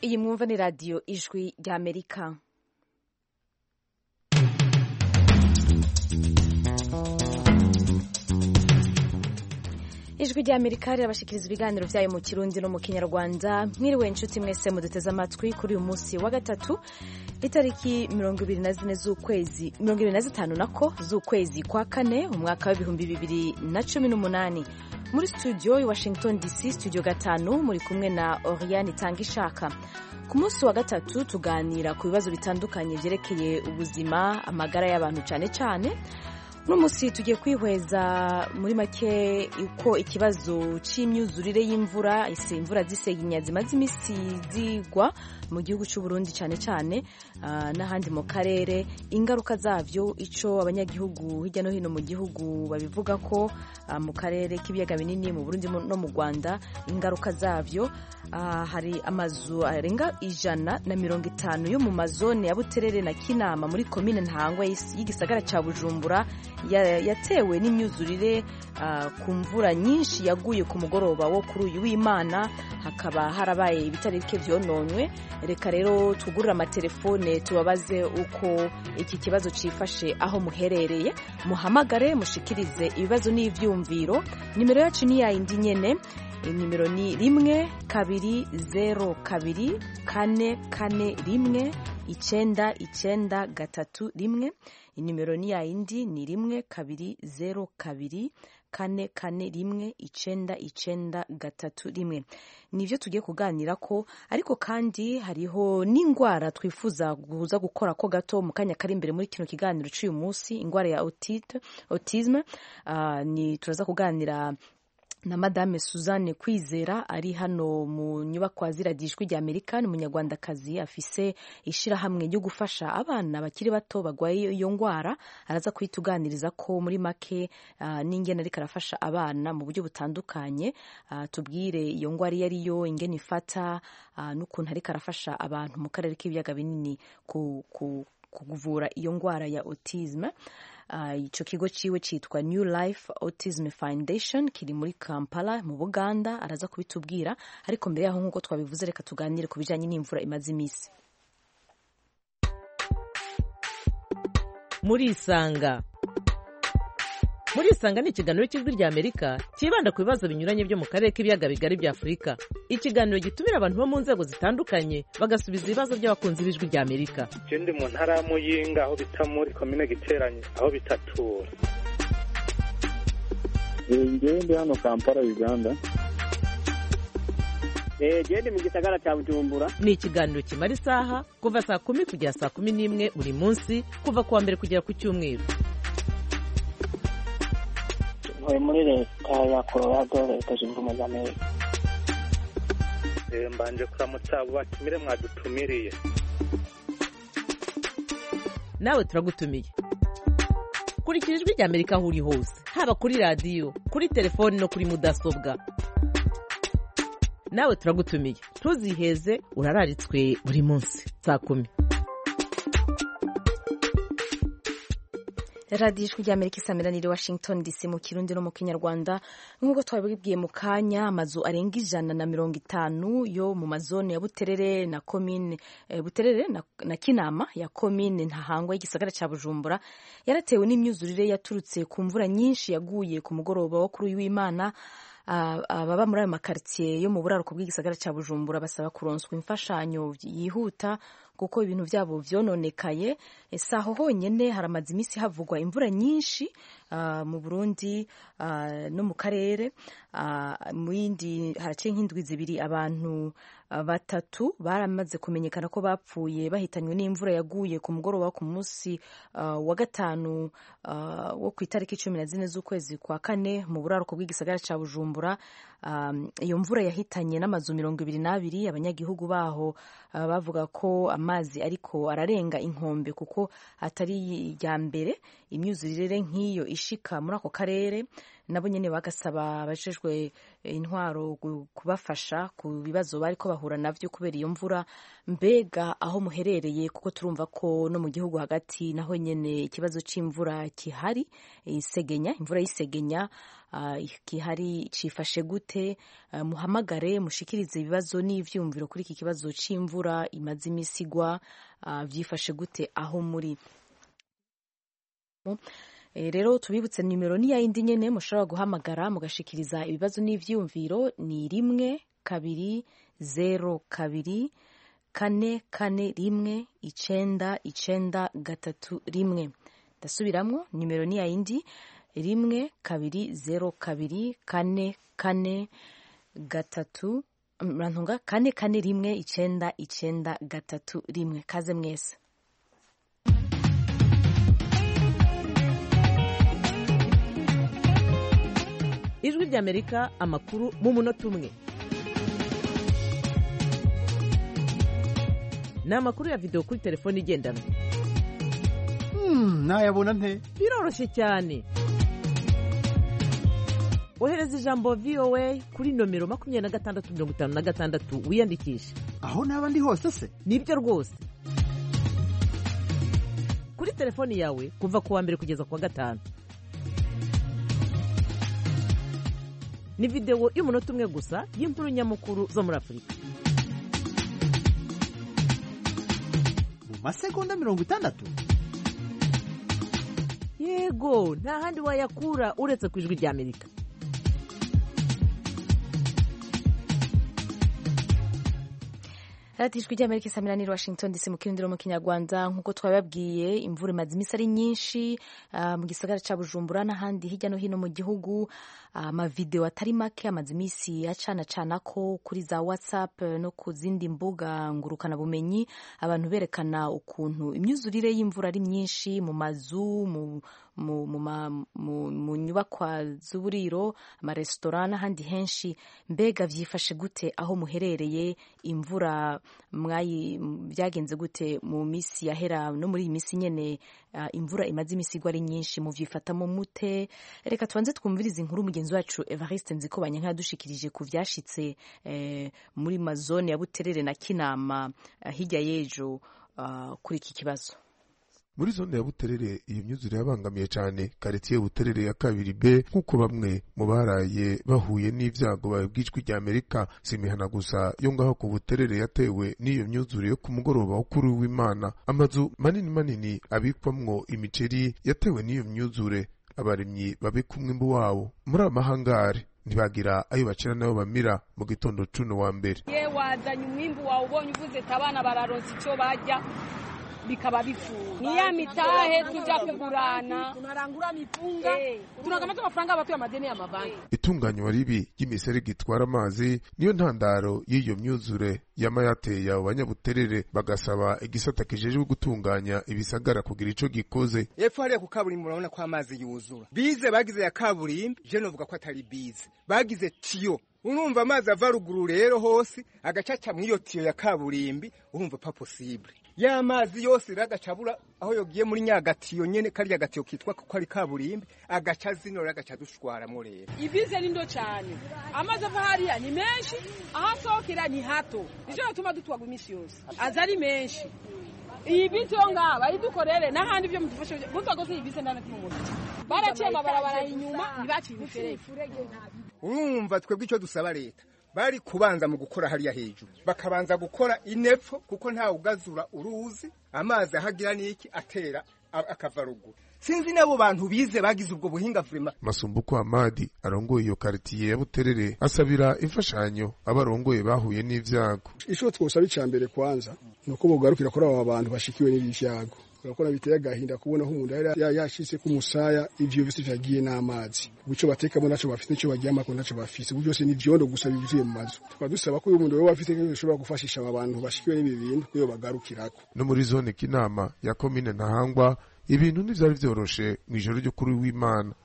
iyi mwumva ni radiyo ijwi ry'amerika ijwi ry'amerika rirabashikiriza ibiganiro byayo mu kirundi no mu kinyarwanda mwiriwe inshuti mwese muduteze amatwi kuri uyu munsi wa gatatu itariki mirongo ibiri na zine z'ukwezi mirongo ibiri na zitanu nako z'ukwezi kwa kane umwaka w'ibihumbi bibiri na cumi n'umunani muri studio i washington dc studio gatanu muri kumwe na oriane itanga ishaka ku munsi wa gatatu tuganira ku bibazo bitandukanye byerekeye ubuzima amagara y'abantu cyane cyane uno munsi tugiye kwihweza muri make uko ikibazo cy'imyuzurire y'imvura ese imvura zisenya zimaze iminsi zigwa mu gihugu cy'u Burundi cyane cyane n'ahandi mu karere ingaruka zabyo icyo abanyagihugu hirya no hino mu gihugu babivuga ko mu karere k'ibiyaga binini mu Burundi no mu Rwanda ingaruka zabyo hari amazu arenga ijana na mirongo itanu yo mu mazone ya Buterere na Kinama muri komine Ntahangwa y'igisagara cya Bujumbura yatewe n'imyuzurire ku mvura nyinshi yaguye ku mugoroba wo kuri uyu w'imana hakaba harabaye ibitari bike byononywe reka rero tugurire amatelefone tubabaze uko iki kibazo cyifashe aho muherereye muhamagare mushikirize ibibazo n'ibyumviro nimero yacu ni yayindi nyene nimero ni rimwe kabiri zero kabiri kane kane rimwe icyenda icyenda gatatu rimwe inimero ni yayindi ni rimwe kabiri zero kabiri kane kane rimwe icenda icenda gatatu rimwe nivyo tugiye kuganira ko ariko kandi hariho n'indwara twifuza kuza gukora ko gato mu kanya kari imbere muri kino kiganiro cy'uyu munsi indwara ya otite autisme uh, ni turaza kuganira na madame Suzanne Kwizera ari hano mu nyubako ziradijwi rya Amerika ni umunyarwandakazi afise ishirahamwe ryo gufasha abana bakiri bato bagwaye iyo ngwara araza kwituganiriza ko muri make uh, n'ingene ariko arafasha abana mu buryo butandukanye uh, tubwire iyo ngwara iyo ariyo ingene ifata uh, n'ukuntu ariko arafasha abantu mu karere k'ibiyaga binini ku, ku, kuvura iyo ngwara ya autisme icyo kigo cyiwe cyitwa New Life Autism Foundation kiri muri Kampala mu Buganda araza kubitubwira ariko mbere yaho nk'uko twabivuze reka tuganire ku bijyanye n'imvura imaze iminsi muri isanga muri isanga ni ikiganiro cy'ijwi rya amerika cyibanda ku bibazo binyuranye byo mu karere k'ibiyaga bigari bya afurika ikiganiro gitumira abantu bo mu nzego zitandukanye bagasubiza ibibazo by'abakunzi b'ijwi rya amerika je ndi mu ntara ya muyinga aho bita muri komine giteranye aho bitatura ngewe ndi hano kampala uganda gende mu gisagara cya bujumbura ni ikiganiro kimara isaha kuva saa kumi kugera saa kumi n'imwe buri munsi kuva ku wa mbere kugera ku cyumweru ntuye muri leta ya colorado leta zunze ubumwe za amerika mbanje kuramutsa abo batumire mwadutumiriye nawe turagutumiye kurikira ijwi rya amerika aho uri hose haba kuri radiyo kuri telefoni no kuri mudasobwa nawe turagutumiye ntuziheze urararitswe buri munsi saa kumi radiyo ijwi rya amerika isameranire washington dc mu kirundi no mu kinyarwanda nk'uko twabibwiye mu kanya amazu arenga ijana na mirongo itanu yo mu mazone ya buterere na komine eh, buterere na, na kinama ya komine ntahangwa y'igisagara cya bujumbura yaratewe n'imyuzurire yaturutse ku mvura nyinshi yaguye ku mugoroba wo kuri uyu w'imana ababa muri ayo makaritsiye yo mu buraruko bw'igisagara cya bujumbura basaba kuronswa imfashanyo yihuta kuko ibintu byabo byononekaye ese aho honyine haramaze iminsi havugwa imvura nyinshi mu burundi no mu karere mu yindi haraciye nk'indwi zibiri abantu batatu baramaze kumenyekana ko bapfuye bahitanywe n'imvura yaguye ku mugoroba ku munsi wa gatanu wo ku itariki cumi na zine z'ukwezi kwa kane mu buraruko bw'igisagara cya bujumbura iyo mvura yahitanye n'amazu mirongo ibiri n'abiri abanyagihugu baho bavuga ko amazi ariko ararenga inkombe kuko atari iya mbere imyuzurire nk'iyo ishika muri ako karere nabo nyine bagasaba abajejwe intwaro gu- kubafasha ku bibazo bariko bahura navyo kubera iyo mvura mbega aho muherereye kuko turumva ko no mu gihugu hagati naho nyene ikibazo c'imvura kihari isegenya imvura y'isegenya ah, gihari cifashe gute Ah, muhamagare mushikirize ibibazo n'ivyumviro kuri iki kibazo c'imvura imaze imisi igwa ah, vyifashe gute aho muri Eh, rero tubibutse nimero ni yayindi nyene mushobora guhamagara mugashikiriza ibibazo n'ivyumviro ni rimwe kabiri zero kabiri kane kane rimwe icenda icenda gatatu rimwe ndasubiramwo nimero ni yayindi rimwe kabiri zero kabiri kane kane gatatu murantunga kane kane rimwe icenda icenda gatatu rimwe kaze mwese ijwi ry'amerika amakuru mu munota umwe ni amakuru ya videwo kuri telefone igendanwa nayabona nte biroroshye cyane ohereza ijambo voa kuri nomero makumyabiri na gatandatu mirongo itanu na gatandatu wiyandikishe aho naba ndi hose se nibyo rwose kuri telefoni yawe kuva ku wa mbere kugeza ku wa gatanu ni videwo y'umunota umwe gusa y'inkuru nyamukuru zo muri afurika mu masegonda mirongo itandatu yego nta handi wayakura uretse ku ijwi ry'amerika radiyo ijwi ry'amerika isamirani washington dc mu kirindiro mu kinyarwanda nk'uko twababwiye imvura imaze iminsi ari nyinshi ah, mu gisagara cya bujumbura n'ahandi hirya no hino mu gihugu Ah, amavidewo atari make amaze iminsi acanacana ko kuri za whatsapp eh, no ku zindi mbuga ngurukanabumenyi abantu berekana ukuntu imyuzurire y'imvura ari myinshi mu mazu mu mu, mu, ma- mu, mu nyubakwa z'uburiro amaresitora n'ahandi henshi mbega vyifashe gute aho muherereye imvura mwayi byagenze gute mu misi yahera no muri iyi misi nyene ah, imvura imaze imisi igwa ari nyinshi muvyifatamo mute reka tubanze twumvirize inkuru mugenzi wacu Evariste Nzikobanya nkadushikirije ku vyashitse eh, muri mazone ya Buterere na Kinama ah, hirya y'ejo ah, kuri iki kibazo muri zone ya buterere iyo myuzure yabangamiye cyane karitiye buterere ya kabiri b nk'uko bamwe mu baraye bahuye n'ibyago babwijwi rya amerika si imihana gusa yo ngaho ku buterere yatewe n'iyo myuzure yo ku mugoroba wo kuri w'imana amazu manini manini abikwamwo imiceri yatewe n'iyo myuzure abaremyi babika umwimbu wabo muri amahangare ntibagira ayo bacira n'ayo bamira mu gitondo cuno wa mbere ye wazanye umwimbu wawe ubonye uvuze ati abana bararonsa icyo barya bikaba bifuza ni ya mitahe tujya kugurana tunarangura mipunga tunakamata amafaranga abatuye amadeni y'amabanki itunganywa ribi ry'imiserege itwara amazi niyo ntandaro y'iyo myuzure yama yateye abo banyabuterere bagasaba igisata kijejwe gutunganya ibisagara kugira ico gikoze epfo hariya ku kaburimbo urabona ko amazi yuzura bize bagize ya kaburimbi je novuga ko atari bize bagize tiyo urumva amazi ava ruguru rero hose agacaca mw'iyo tiyo ya kaburimbi urumva pa possible ya mazi yose rero agacabura aho yogiye muri nyagatiyo nyene karya gatiyo kitwa ko ari kaburimbi agaca zino rero agaca dushwaramwo rero ibize ni ndo cyane amazi ava hariya ni menshi aho asohokera ni hato nicyo gituma dutwagwa iminsi yose aza ari menshi iyi bisi yo ngaha bayidukorere n'ahandi byo mudufashe mutakoze iyi bisi ndana tumumuri baraciye amabarabara inyuma ntibaciye imiferege urumva twebwe icyo dusaba leta bari kubanza mu gukora hariya hejuru bakabanza gukora inepfo kuko ntawe ugazura uruzi amazi ahagira n'iki atera a- akava ruguru sinzi n'abo bantu bize bagize ubwo buhinga vurema masumbuko amadi arongoye iyo karitiye ya buterere asabira imfashanyo abarongoye bahuye n'ivyago ico twosaba ica mbere kwanza ni uko bogarukira kuri aba bantu bashikiwe n'ibi vyago urakora biteye agahinda kubona aho umuntu yari ya- yashitse ku musaya ivyo vyose vyagiye n'amazi uco batekamo naco bafite nico baryamako naco bafise ubu byose ni vyondo gusa bivuye mu mazu tukaba dusaba ko uyu muntu wewe afite nk'ibintu bishobora gufashisha aba bantu bashikiwe n'ibi bintu kuyo bagarukirako no muri zone kinama ya komine ntahangwa ibintu ntivyari vyoroshe mw'ijoro ryo kuri w'imana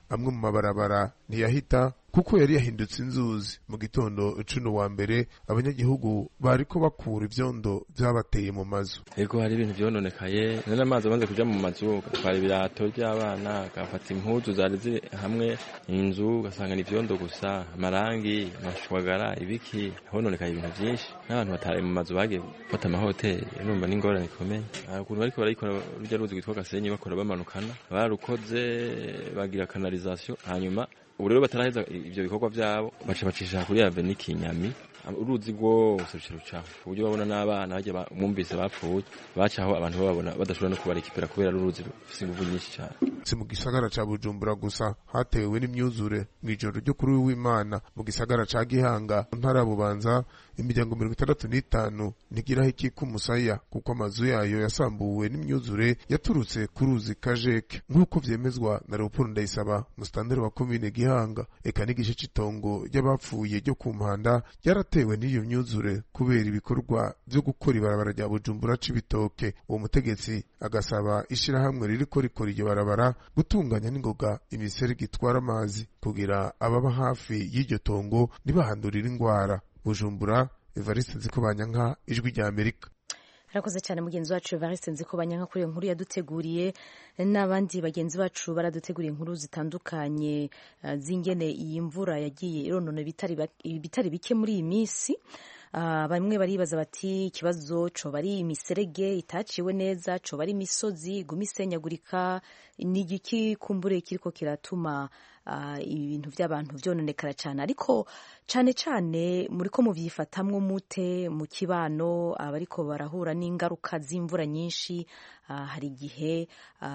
amwe mu mabarabara ntiyahita kuko yari yahindutse inzuzi mu gitondo cuno wa mbere abanyagihugu bariko bakura ivyondo vyabateye mu mazu ego hari ibintu vyononekaye none amazi amaze kuja mu mazu gatwara ibirato vy'abana gafata impuzu zari ziri hamwe inzu ugasanga ni ivyondo gusa amarangi amashwagara ibiki hononekaye ibintu vyinshi n'abantu bataraye mu mazu bagiye gufata amahoteli urumva n'ingorane ikomeye ukuntu bariko barayikora rurya ruzi rwitwa gasenyi bakora bamanukana barukoze bagira kanalizasiyo hanyuma ubu rero bataraheza ivyo bikorwa vyabo baca bacisha kuri aveni kinyami uruzi rwose ruca rucaho ku buryo babona n'abana bajya bumvise bapfuye bacaho abantu bababona badashobora no kubarikipera kubera uruzi rufise inguvu nyinshi cyane si mu gisagara ca bujumbura gusa hatewe n'imyuzure mw'ijoro ryo kuri w'imana mu gisagara ca gihanga mu ntara ya bubanza imiryango mirongo itandatu n'itanu ntigiraho ikika umusaya kuko amazu yayo yasambuwe n'imyuzure yaturutse ku ruzi kajeke nk'uko vyemezwa na leopold ndayisaba musitanteri wa komine gihanga eka n'igice c'itongo ry'abapfuye ryo ku mpanda ryaratewe n'iyo myuzure kubera ibikorwa vyo gukora ibarabara rya bujumbura c'ibitoke uwo mutegetsi agasaba ishirahamwe ririko rikora iryo barabara gutunganya n'ingoga imiserege itwara amazi kugira ababa hafi y'iryo tongo ntibahandurire ingwara bujumbura evariste nzikobanyanka ijwi rya amerika arakoze cyane mugenzi wacu evariste nzikobanyanka kuri iyo nkuru yaduteguriye n'abandi bagenzi bacu baraduteguriye inkuru zitandukanye uh, z'ingene iyi mvura yagiye ironona ibitari bike muri iyi minsi uh, bamwe baribaza bati ikibazo coba ari imiserege itaciwe neza coba ari imisozi iguma isenyagurika ni igiki kumbure kiriko kiratuma ibintu by'abantu byononekara cyane ariko cyane cyane muri ko mubyifatamwo mute mu kibano abariko barahura n'ingaruka z'imvura nyinshi hari igihe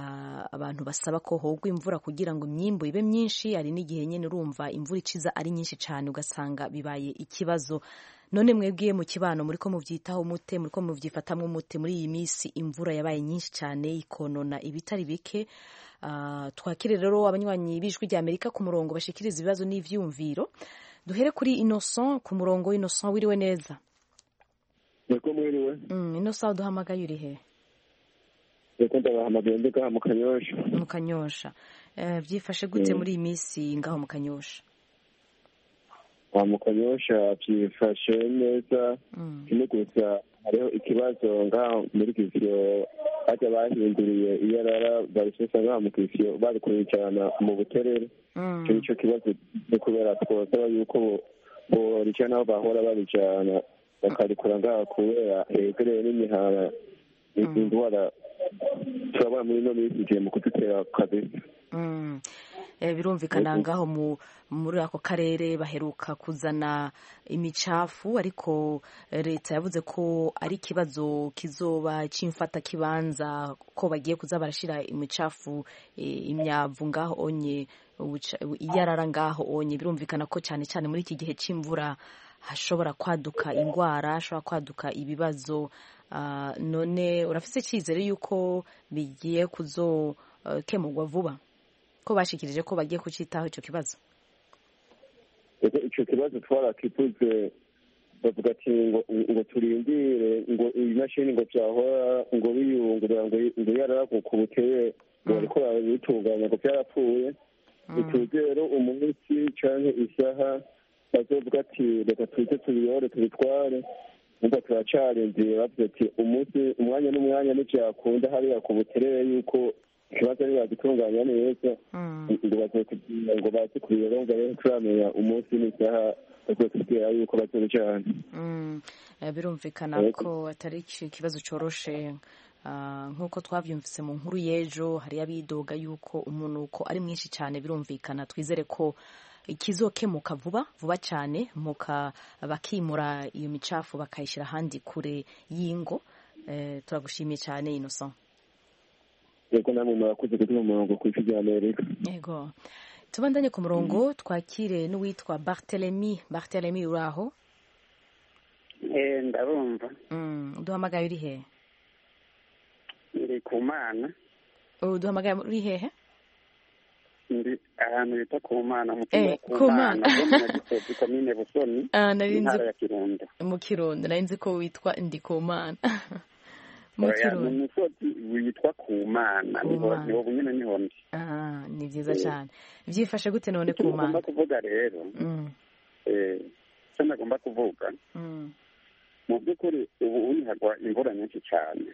abantu basaba ko hogwa imvura kugira ngo imyimbu ibe myinshi hari n'igihe nyine urumva imvura iciza ari nyinshi cyane ugasanga bibaye ikibazo none mwebwiye mu kibano muri ko mubyitaho mute muri ko mubyifatamwo mute muri iyi minsi imvura yabaye nyinshi cyane ikonona ibitari bike twakire rero abanywanyi b'ijwi rya amerika ku murongo bashikiriza ibibazo n'ivyumviro duhere kuri innocent ku murongo innocent wiriwe neza niko mwiriwe innocent uduhamagaye uri he niko ndabahamagaye ndi ngaha mu kanyosha mu kanyosha byifashe gute muri iyi minsi ngaho mu kanyosha mu kanyosha byifashe neza kimwe gusa hariho ikibazo ngaho muri kisiyo bajya bahinduriye iyarara barisesa ngaho mu kisiyo bari kuyicarana mu buterere icyo nicyo kibazo ni kubera twosaba yuko borijana aho bahora barijana bakarikura ngaho kubera hegereye n'imihara izi ndwara turabona muri ino minsi igihe mu kudutera kabisa birumvikana ngaho muri ako karere baheruka kuzana imicafu ariko leta yavuze ko ari ikibazo kizoba cy'imfata kibanza ko bagiye kuza barashyira imicafu imyavu ngaho onye iyarara ngaho onye birumvikana ko cyane cyane muri iki gihe cy'imvura hashobora kwaduka indwara hashobora kwaduka ibibazo none urafite icyizere y'uko bigiye kuzokemurwa vuba ko bashikirije ko bagiye kucitaho icyo kibazo icyo kibazo twarakivuze bavuga ati ngo ngo turindire ngo ibimashini ngo byahora ngo biyungurura ngo ngo yarara ku butere ngo bariko barabitunganya ngo byarapfuye bituze rero umunsi canke isaha bazovuga ati reka tuze tubiyore tubitware numva turacarindiriye bavuze ati umunsi umwanya n'umwanya ntivyakunda hariya ku buterere yuko ikibazo ari bagitunganya neza ngo bazotubwira ngo baze kubironga rero turamenya umunsi n'isaha bazotubwira yuko bazobijana birumvikana ko atari ikibazo coroshe nk'uko twabyumvise mu nkuru y'ejo hari abidoga yuko umunuko ari mwinshi cyane birumvikana twizere ko ikizokemuka vuba vuba cyane muka bakimura iyo micafu bakayishyira ahandi kure y'ingo turagushimiye cyane innocent yego namwe murakoze kuduha umurongo ku isi rya amerika yego tubandanye ku murongo twakire n'uwitwa bartelemi bartelemi uri aho ndabumva duhamagaye uri hehe ndi ku mana duhamagaye uri hehe ndi ahantu bita ku mana mu Eh, ku ku mana Mana. bwo mu Nyagisozi komine busoni Ah, nari nzi- intara ya kirundo mu kirundo nari nzi ko witwa ndikumana Mu Oya, Kirundo. ni umusozi witwa kumana niho Kumana. niho nyine niho ndi Ah, ni byiza Eh. cyane byifashe gute none icyo ku nagomba mana kuvuga rero Mm, eh, icyo nagomba kuvuga mm, mu by'ukuri ubu unihagwa imvura nyinshi cyane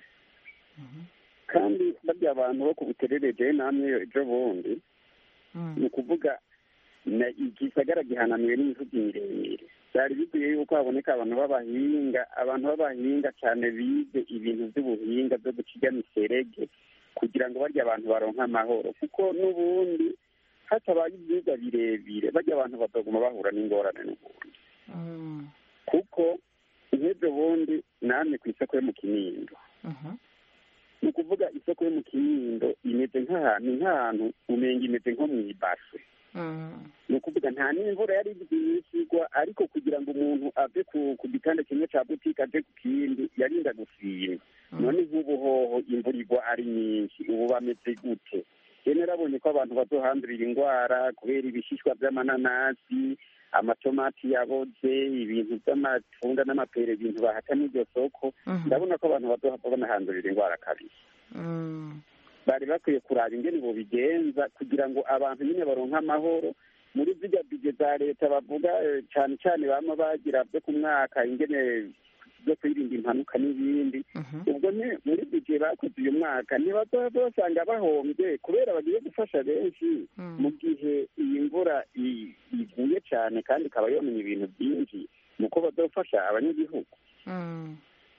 kandi barya abantu bo ku buterere jewe namwe ejo bundi mm, ni ukuvuga na igisagara gihanamiwe n'imisozi miremire byari bikwiye yuko haboneka abantu b'abahinga abantu b'abahinga cyane bize ibintu by'ubuhinga byo guca ijya miserege kugira ngo barya abantu baronke amahoro kuko n'ubundi hatabaye ibyigwa birebire barya abantu bataguma bahura n'ingorane n'ubundi mm, kuko nk'ibyo bundi namwe ku isoko yo mu kinindo mhm, ni ukuvuga isoko yo mu kinindo imeze nk'ahantu nk'ahantu umenga imeze nko mu ibase mm, ni ukuvuga nta n'imvura yari bwisigwa ariko kugira ngo umuntu ave ku ku gitanda kimwe cya butike aje ku kindi yarinda gusimba none nk'ubu hoho imvura igwa ari nyinshi ubu bameze gute rero narabonye ko abantu bazohandurira indwara kubera ibishishwa by'amananasi amatomati yaboze ibintu by'amatunda n'amapere ibintu bahata n'iryo soko Mhm. ndabona ko abantu bazohava banahandurira indwara kabiri mm, bari bakwiye kuraba ingene bobigenza kugira ngo abantu nyine baronke amahoro muri zirya bije za leta bavuga eh, cane cane bama bagira byo ku mwaka ingene byo kwirinda impanuka n'ibindi ubwo ni muri bije bakoze uyu mwaka ntibazoba basanga bahombye kubera bagiye gufasha benshi mu gihe iyi mvura i- iguye cane kandi ikaba yonona ibintu byinshi nuko bazofasha abanyagihugu mm,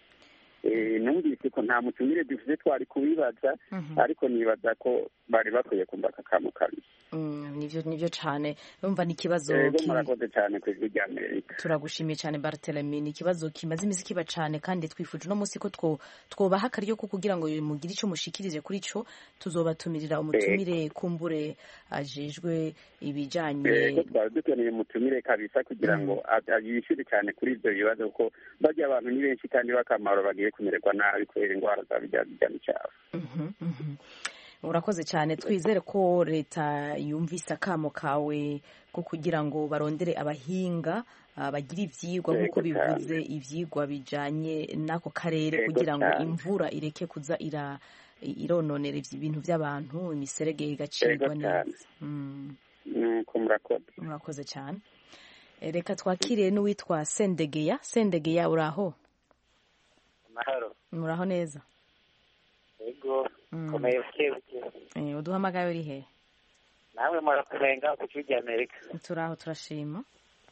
Eh, numvise ko nta mutumire dufite twari kubibaza Mhm. ariko nibaza ko bari bakwiye kumva akakamu kabiri mm, nivyo nivyo cane urumva ni ikibazo yego ki- murakoze cyane ku ijwi rya amerika turagushimiye cyane bartelemi ni ikibazo kimaze iminsi kiba cyane kandi twifuje uno munsi ko two- twobaha akaryo ko kugira ngo mugire icyo mushikirije kuri cyo tuzobatumirira umutumire kumbure ajejwe ibijanye yego twari dukeneye mutumire kabisa kugira ngo a- yishyure cyane kuri ibyo bibazo kuko barya abantu ni benshi kandi b'akamaro bagiye kumererwa nabi kubera indwara za bijya bijya n'icyaro Mhm, mhm. urakoze cyane twizere ko leta yumvise akamo kawe ko kugira ngo barondere abahinga ah, bagira ivyigwa nk'uko Yego cyane. bivuze ivyigwa bijanye n'ako karere Yego kugira ngo cyane. imvura ireke kuza ira irononera ivy- ibintu by'abantu imiserege igacibwa Yego cyane. neza Mm, nuko murakoze murakoze cyane Eh, reka twakire n'uwitwa sendegeya sendegeya uraho amahoro muraho neza yego Mm. komeye buke buke Eh, uduhamagaye uri he namwe murakumenga ku kibi amerika turaho turashima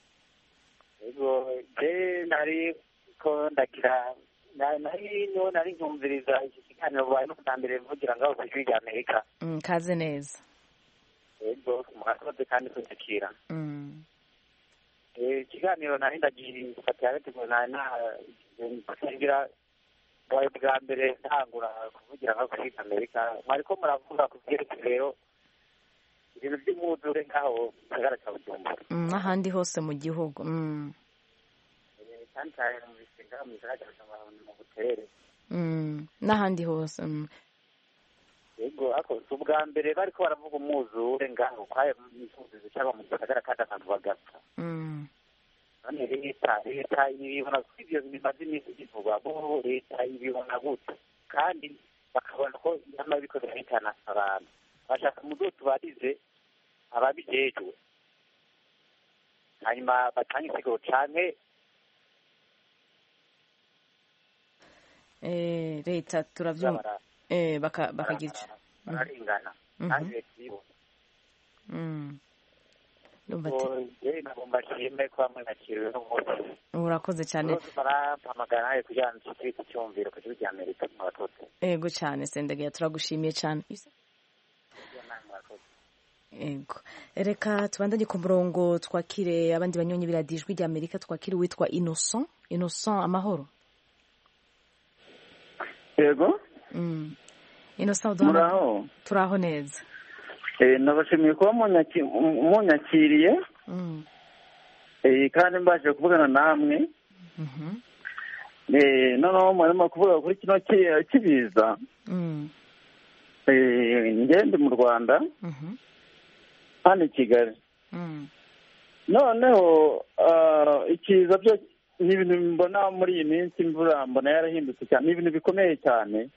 yego je nari ko ndagira na- nari niho nari nkumviriza iki kiganiro bubaye no bwa mbere mvugira ngaho ku kibi amerika Mm, kaze neza yego murakoze kandi kudukira Mm. Eh, ikiganiro nari ndagifatira ariko nari nagira bubaye bwa mbere ntangura kuvugira ngaho ku kibi amerika mwariko muravuga ku byerekeye rero ibintu by'umwuzure ngaho mu gisagara cya bujumbura Mm, n'ahandi hose mu gihugu Mm. cyane cyane mu bisinga mu gisagara cya bujumbura mu buterere Mm. n'ahandi hose Mm. yego ariko si ubwa mbere bariko baravuga umwuzure ngaho kwayo imfundizo cyangwa mu gisagara kandi abantu bagapfa Mm. none leta leta ibibona ko ibyo bimaze iminsi bivugwa bo leta ibibona gute kandi bakabona ko nyamara biriko birahitana abantu bashaka muzo tubarize ababijejwe hanyuma batange isiguro canke Eh, leta turavyumva bara- eh, baka- bakagira ico bararengana Mhm. kandi leta ibibona Mm. Ndumva ati- Ubwo je nagomba nshime ko hamwe nakiriwe n'umunsi urakoze cyane bose barampamagara nawe kugira ngo nshikire iki cyumviro ku gihugu cy'amerika murakoze ego cyane sendegeya turagushimiye cyane ego reka tubandanye ku murongo twakire abandi banyonyi biradijwi rya amerika twakire uwitwa innocent innocent amahoro yego Mm. innocent uduhama muraho turaho neza Eh, nabashimiye kuba munyaki- munyakiriye Mm. eh, kandi mbashije kuvugana namwe Mhm. Eh, noneho murimo kuvuga kuri kino ki- kibiza Mm. Eh, njye ndi mu rwanda Mhm. hano i kigali Mm. noneho ah, ikiza byo ni ibintu mbona muri iyi minsi imvura mbona yarahindutse cyane ni ibintu bikomeye cyane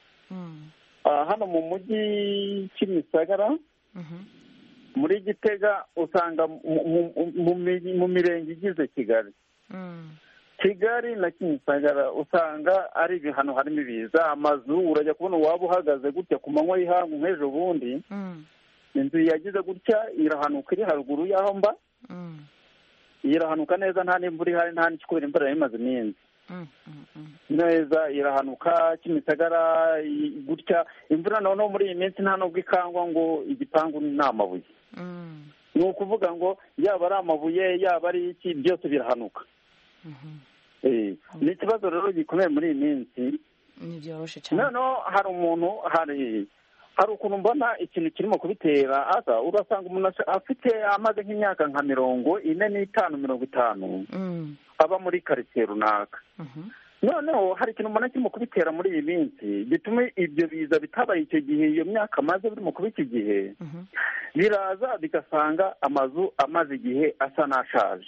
Ah, hano mu mujyi kimisagara muri gitega usanga mu- mu- mu mi- mu mirenge igize kigali kigali na kimisagara usanga ari ibihano harimo ibiza amazu urajya kubona waba uhagaze gutya ku manywa y'ihangu nk'ejo bundi inzu yagize gutya irahanuka iri haruguru y'aho mba irahanuka neza nta n'imvura ihari nta n'ikikubera imvura yari imaze iminsi neza irahanuka kimisagara i- gutya imvura noneho muri iyi minsi nta nubwo ikangwa ngo igipangu ni amabuye ni ukuvuga ngo yaba ari amabuye yaba ari iki byose birahanuka Eh, ni ikibazo rero gikomeye muri iyi minsi ntibyoroshe cyane noneho hari umuntu hari hari ukuntu mbona ikintu kirimo kubitera aza urasanga umuntu asa- afite amaze nk'imyaka nka mirongo ine n'itanu mirongo itanu aba muri karitsiye runaka noneho hari ikintu mbona kirimo kubitera muri iyi minsi bituma ibyo biza bitabaye icyo gihe iyo myaka amaze birimo kuba iki gihe biraza bigasanga amazu amaze igihe asa n'ashaje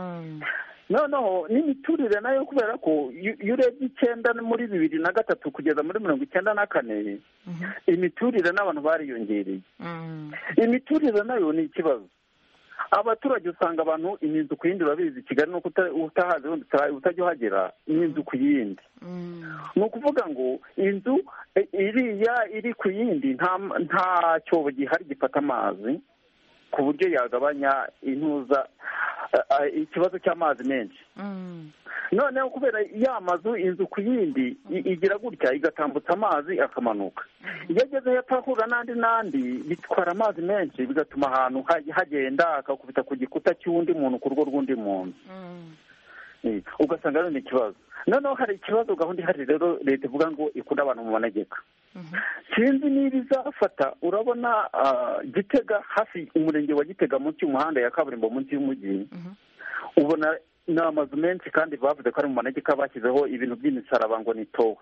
noneho n'imiturire nayo kubera ko iyo iyo urebye icyenda muri bibiri na gatatu kugeza muri mirongo icyenda na kane imiturire n'abantu bariyongereye imiturire nayo ni ikibazo abaturage usanga abantu inzu ku yindi urabizi kigali nuko uta- utahazi wenda uta- utajya uhagera ni inzu ku yindi ni ukuvuga ngo inzu e- iriya iri ku yindi nta nta cyobo gihari gifata amazi ku buryo yagabanya intuza a- a- ikibazo cy'amazi menshi noneho kubera ya mazu inzu ku yindi i- igira gutya igatambutsa amazi akamanuka iyo ageze hepfo ahura n'andi n'andi bitwara amazi menshi bigatuma ahantu ha- hagenda akakubita ku gikuta cy'undi muntu ku rugo rw'undi muntu Eh, ugasanga rero ni ikibazo noneho hari ikibazo gahunda ihari rero leta ivuga ngo ikunda abantu mu manegeka sinzi niba izafata urabona ah, gitega hafi umurenge wa gitega munsi y'umuhanda ya kaburimbo munsi y'umujyi ubona ni amazu menshi kandi bavuze ko ari mu manegeka bashyizeho ibintu by'imisaraba ngo ni towe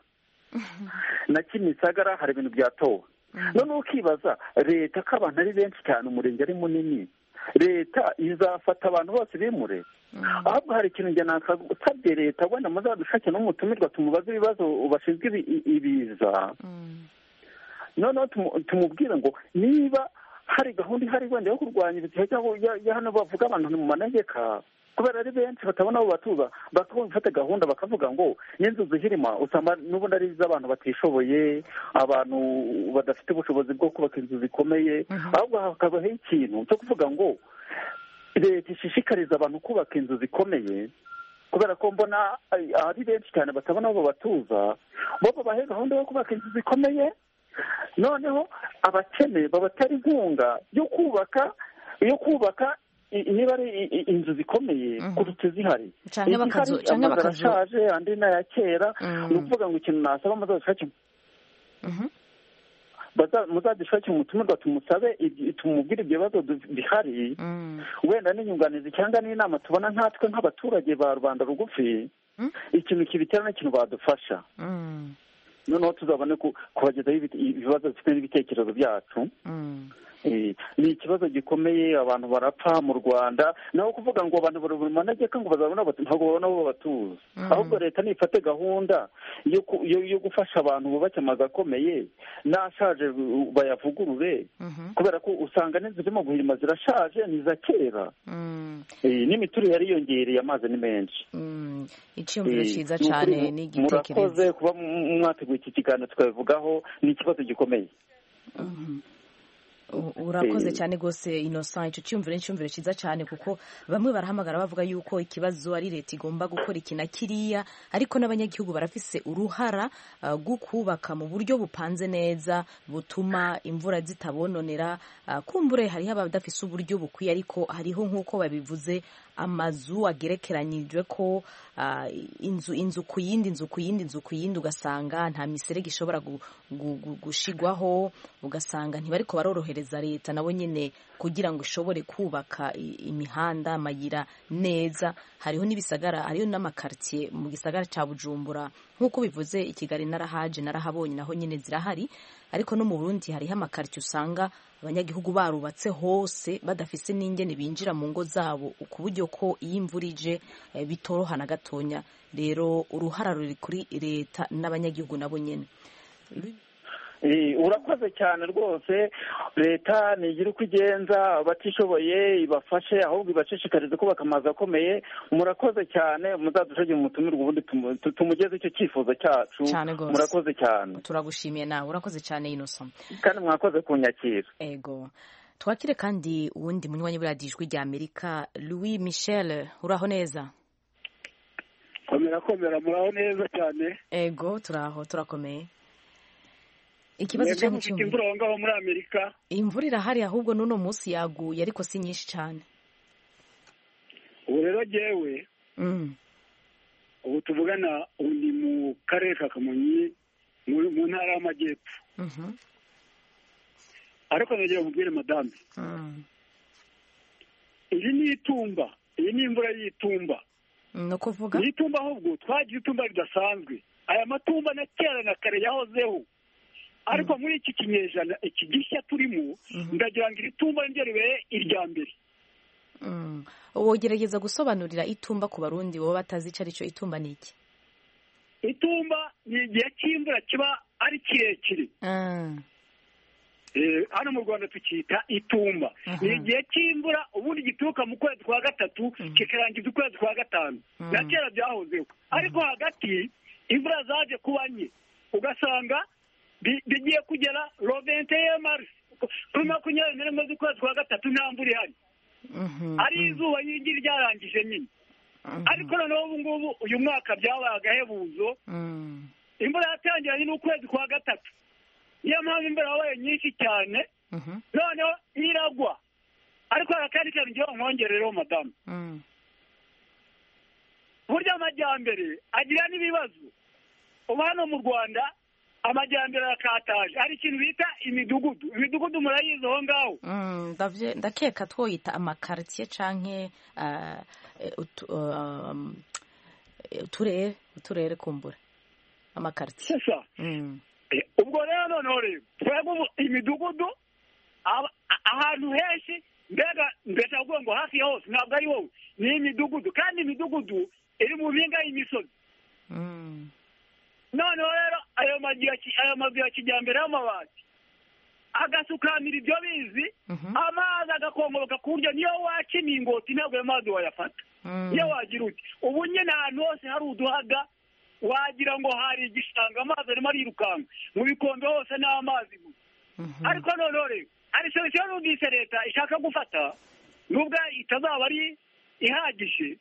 na kimisagara hari ibintu bya towe noneho ukibaza leta ko abantu ari benshi cyane umurenge ari munini leta izafata abantu bose bimure ahubwo hari ikintu njye nakasabye leta wenda muzadushake n'umutumirwa tumubaze ibibazo bashinzwe ibi- i- ibiza noneho tumu- tumubwire ngo niba hari gahunda ihari wenda yo kurwanya ibitihe cyangwa ya- ya hano bavuga abantu mu manegeka kubera ari benshi batabona abo batuza bakaba bafata gahunda bakavuga ngo n'inzu zihirima usanga n'ubundi ari iz'abantu batishoboye abantu badafite ubushobozi bwo kubaka inzu zikomeye ahubwo hakabaho ikintu cyo kuvuga ngo leta ishishikariza abantu kubaka inzu zikomeye kubera ko mbona ari- ari benshi cyane batabona abo batuza bo babahe gahunda yo kubaka inzu zikomeye noneho abakene babatera inkunga yo kubaka yo kubaka i- niba ari i- i- inzu zikomeye kuruta izihari Canke bakazu- Izihari, canke amazu bakazu- arashaje andi ni aya kera Mm. ni ukuvuga ngo ikintu nasaba muzadufashe baza- muzadufashe umutumirwa tumusabe ibyo- tumubwire ibyo bibazo du- bihari wenda n'inyunganizi cyangwa n'inama tubona nkatwe nk'abaturage ba rubanda rugufi ikintu kibitera n'ikintu badufasha noneho tuzabone ku- kubagezaho ibit- ibibazo bifite n'ibitekerezo byacu Eh, ni ikibazo gikomeye abantu barapfa mu rwanda naho kuvuga ngo abantu bari mu manegeka ngo bazabona abatu- ntabwo babona abo batuza ahubwo leta nifate gahunda yo ku- yo yo gufasha abantu bubake amazu akomeye n'ashaje uh, bayavugurure kubera ko usanga n'inzu zirimo guhirima zirashaje ni iza kera Eh, n'imiturire yariyongereye amazi ni menshi icyumviro Eh, cyiza ni ukuri cyane mu- n'igitekerezo murakoze kuba m- mwateguye iki kiganiro tukabivugaho ni ikibazo gikomeye U- urakoze Eh. cyane rwose innocent icyo cyumviro ni icyumviro cyiza cyane kuko bamwe barahamagara bavuga yuko ikibazo ari leta igomba gukora iki na kiriya ariko n'abanyagihugu barafise uruhara uh, rwo kubaka mu buryo bupanze neza butuma imvura zitabononera uh, kumbure hariho abadafise uburyo bukwiye ariko hariho nk'uko babivuze amazu agerekeranyijwe ko uh, inzu inzu ku yindi inzu ku yindi inzu ku yindi ugasanga nta miserege ishobora gu, gu, gu, gushigwaho ugasanga ntibariko barorohereza leta nabo nyene kugira ngo ishobore kubaka i- imihanda amayira neza hariho n'ibisagara hariho n'amakartier mu gisagara ca Bujumbura nk'uko bivuze i Kigali narahaje narahabonye naho nyene zirahari ariko no mu Burundi hariho amakartier usanga abanyagihugu barubatse hose badafise n'ingene binjira mu ngo zabo ku buryo ko iyo imvura ije eh, bitoroha na gatonya rero uruhara ruri kuri leta n'abanyagihugu nabo nyene Eh, urakoze cyane rwose leta ntigira uko igenza abatishoboye ibafashe ahubwo ibashishikarize kubaka amazu akomeye murakoze cyane muzadushagire umutumirwa ubundi tumu- tu- tumugeze icyo cyifuzo cyacu Cyane rwose. murakoze cyane turagushimiye nawe urakoze cyane Innocent kandi mwakoze kunyakira ego twakire kandi uwundi munywanyi buriya ijwi rya amerika louis michel uraho neza komera komera muraho neza cyane ego turaho turakomeye ikibazo mwebwe cyangwa mufite imvura aho ngaho muri amerika imvura irahari ahubwo n'uno munsi yaguye ariko si nyinshi cyane ubu rero jyewe Mm. ubu tuvugana ubu ni mu karere ka kamonyi mu mu ntara y'amajyepfo Mhm. ariko nagira mubwire madame Mm. iyi ni itumba iyi ni imvura y'itumba ni ukuvuga ni itumba ahubwo twagiye itumba ridasanzwe aya matumba na kera na kare yahozeho ariko muri iki kinyejana iki gishya turimo ndagira ngo iri tumba niryo ribere irya mbere Mm. wogerageza gusobanurira itumba ku barundi baba batazi icyo ari cyo itumba ni iki itumba ni igihe cy'imvura kiba ari kirekire Ah. Eh, hano mu rwanda tukita itumba ni igihe cy'imvura ubundi gituruka mu kwezi kwa gatatu kikarangiza ukwezi kwa gatanu na kera byahozeho ariko hagati imvura zaje kuba nke ugasanga bi- bigiye kugera rovente marisi kuri makumyabiri na rimwe z'ukwezi kwa gatatu nta mvura ihari ari izuba nyinshi ryarangije nyine ariko noneho ubu ngubu uyu mwaka byabaye agahebuzo imvura yatangiranye n'ukwezi kwa gatatu niyo mpamvu imvura yabaye nyinshi cyane noneho iragwa ariko hari akandi kantu ngiye nkongerereho madamu burya amajyambere agira n'ibibazo ubu hano mu rwanda amajyambere arakataje hari ikintu bita imidugudu imidugudu murayizi aho ngaho Mm, ndavye- ndakeka twoyita amakaritiye canke ah, eh, utu- um, eh, uturere uturere kumbura amakaritiye sasa ubwo rero noneho rero twebwe ubu imidugudu aba- a- ahantu henshi mbega mbese avuga ngo hafi ya hose ntabwo ari wowe ni imidugudu kandi imidugudu iri mu mpinga y'imisozi noneho rero ayo mazu ya ki- ayo mazu ya kijyambere y'amabati agasukamira ibyo bizi amazi agakongoboka ku buryo niyo waca imingoti ntabwo ayo mazi wayafata niyo wagira uti ubu nyine ahantu hose hari uduhaga wagira ngo hari igishanga amazi arimo arirukanka mu bikombe hose ni amazi gusa ariko noneho rero hari solusiyo numvise leta ishaka gufata nubwo itazaba ari ihagije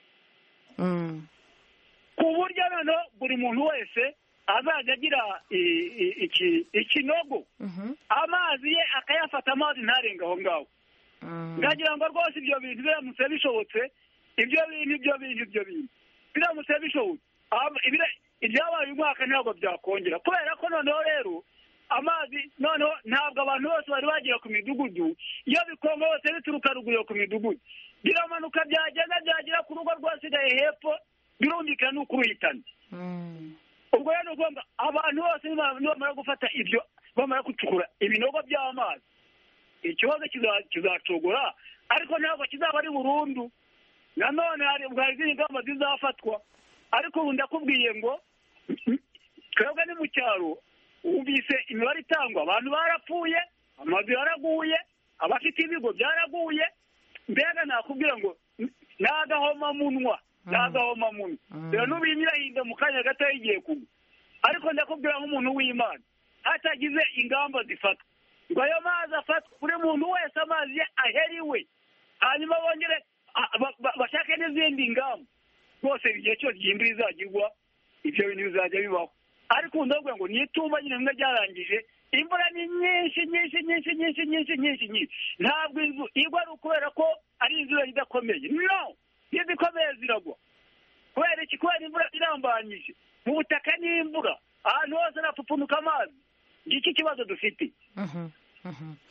ku buryo noneho buri muntu wese azajya agira i- i- iki- ikinogo amazi ye akayafata amazi ntarenge aho ngaho ndagira ngo rwose ibyo bintu biramutse bishobotse ibyo bintu ibyo bintu ibyo bintu biramutse bishobotse Am- ibira- ibyabaye uyu mwaka ntabwo byakongera kubera ko noneho rero amazi noneho ntabwo abantu bose bari bagera ku midugudu iyo bikonga hose bituruka ruguru ku midugudu biramanuka byagenda byagera ku rugo rwasigaye hepfo birumvikana ni ukuruhitana ubwo rero ni ukuvuga ngo abantu bose nibamara nibamara gufata ibyo bamara gucukura ibinogo by'amazi ikibazo kiza- kizacogora ariko ntabwo kizaba ari burundu nanone hari hari izindi ngamba zizafatwa ariko ubu ndakubwiye ngo twebwe ni mu cyaro wumvise imibare itangwa abantu barapfuye amazu yaraguye abafite ibigo byaraguye mbega nakubwira ngo ni agahomamunwa ni agahomamunwa rero n'ubu iyi irahinda mu kanya gato igiye kugwa ariko ndakubwira nk'umuntu w'imana hatagize ingamba zifatwa ngo ayo mazi afatwe buri muntu wese amazi ye aheriwe hanyuma bongere a- ba- ba- bashake n'izindi ngamba rwose igihe cyose iyi imvura izagirwa ibyo bintu bizajya bibaho ariko ubu ndavuga ngo ni itumba nyine rimwe ryarangije imvura ni nyinshi nyinshi nyinshi nyinshi nyinshi nyinshi nyinshi ntabwo inzu igwa ari ukubera ko ari inzu yari idakomeye no n'izikomeye ziragwa kubera iki kubera imvura irambanyije mu butaka n'imvura ahantu hose harapfupfunuka amazi ngiki kibazo dufite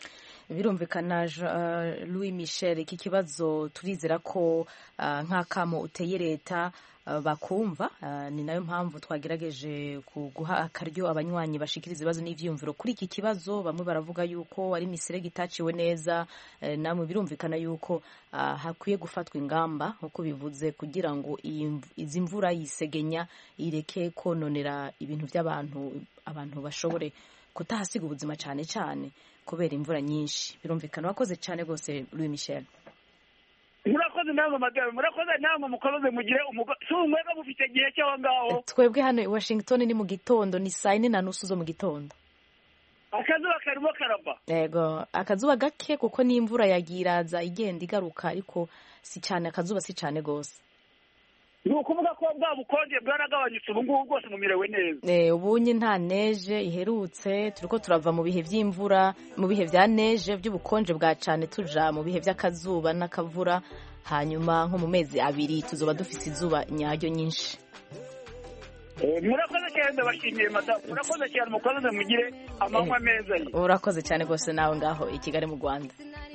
birumvikana louis michel iki kibazo turizera ko nk'akamo uteye leta bakumva ni nayo mpamvu twagerageje guha akaryo abanywanyi bashikiriza ibibazo n'ivyiyumviro kuri iki kibazo bamwe baravuga yuko ari miserege itaciwe neza namwe birumvikana yuko hakwiye gufatwa ingamba nk'uko bivuze kugira ngo izi mvura yisegenya ireke kononera ibintu by'abantu abantu bashobore kutahasiga ubuzima cyane cyane kubera imvura nyinshi birumvikana wakoze cyane rwose louis michel murakoze namwe madame murakoze namwe mukomeze mugire si umwega mufite igihe cy'aho ngaho twebwe hano i washington ni mu gitondo ni saa yine na nusu zo mu gitondo akazuba karimo karava yego akazuba gake kuko n'imvura yagiraza igenda igaruka ariko si cyane akazuba si cyane rwose ni ukuvuga ko bwa bukonje bwaragabanyutse ubu ngubu bwose mumirewe neza ubunye nta neje iherutse turi ko turava mu bihe by'imvura mu bihe bya neje by'ubukonje bwa cyane tuja mu bihe by'akazuba n'akavura hanyuma nko mu mezi abiri tuzoba dufite izuba nyaryo nyinshi murakoze cyane ndabashimiye madamu murakoze cyane mukomeze mugire amanywa meza urakoze cyane rwose nawe ngaho i kigali mu rwanda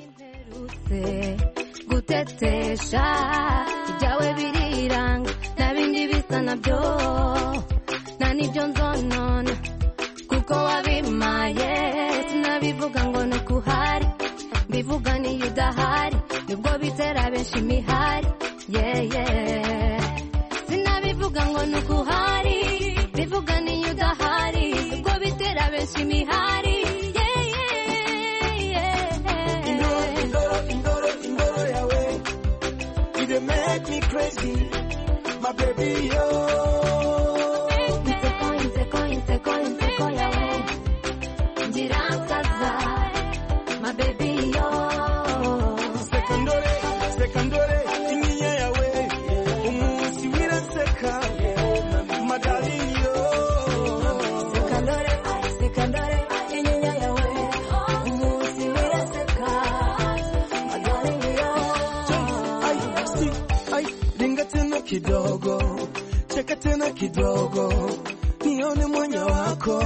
gutetesha ibyawe biriranga nta bindi bisa nabyo nta n'ibyo nzonona kuko wabimaye sinabivuga ngo ni ukuhari mbivuga niyo udahari nibwo bitera benshi imihari yeye sinabivuga ngo ni ukuhari bivuga niyo udahari nibwo bitera benshi imihari they make me crazy, my baby, yo. Inseko, inseko, inseko, inseko yawe Ngirangaza, my baby, yo. Sekandore, sekandore, inyinya yawe Umunsi wiraseka, my darling, yo. Sekandore, sekandore, inyinya yawe Umunsi wiraseka, my darling, yo. Ai, ringa tena kidogo, cheka tena kidogo, nione mwanya wako.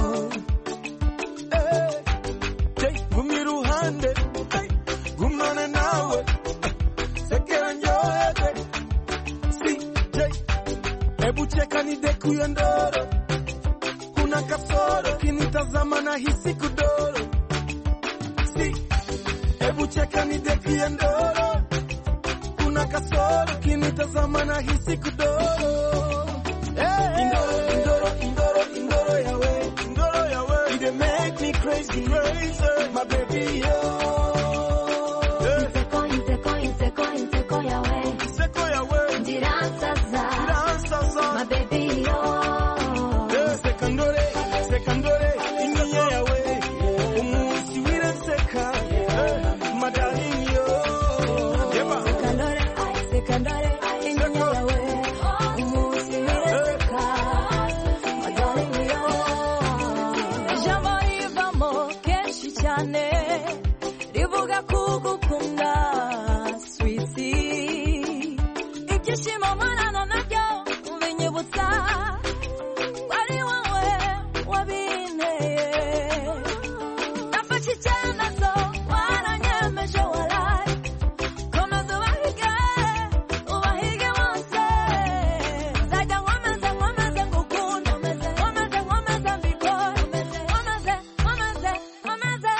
Eh, hey, gumi ruhande, hey, gumane nawe, sekera njohebe. Si, hey, hebu cheka nidekuye ndoro, kuna kasoro, kinitazama na hisi kudoro. Si, hebu cheka nidekuye ndoro kuna kasoro kinitazama na hisi kudoro hey. indoro indoro indoro indoro yawe indoro yawe it dey make me crazy crazy my baby yo Inseko, inseko, inseko, inseko yawe inseko yawe Ndiransaza, ndiransaza my baby, yo. hey. sekandore sekandore inyinya yawe umunsi wiraseka hey. my darling yo yeba Sekandore, sekandore, inyinya yawe Umunsi wiraseka, my darling, yo. ijambo rivamo kenshi cyane rivuga kugukunda switi ibyishimo mparana nabyo binyibutsa wari wowe wabinteye nafashe icyemezo waranyemeje waraye komeza ubahige ubahige bose nzajya nkomeza nkomeze ngukunda nkomeze nkomeze mbikore nkomeze nkomeze nkomeze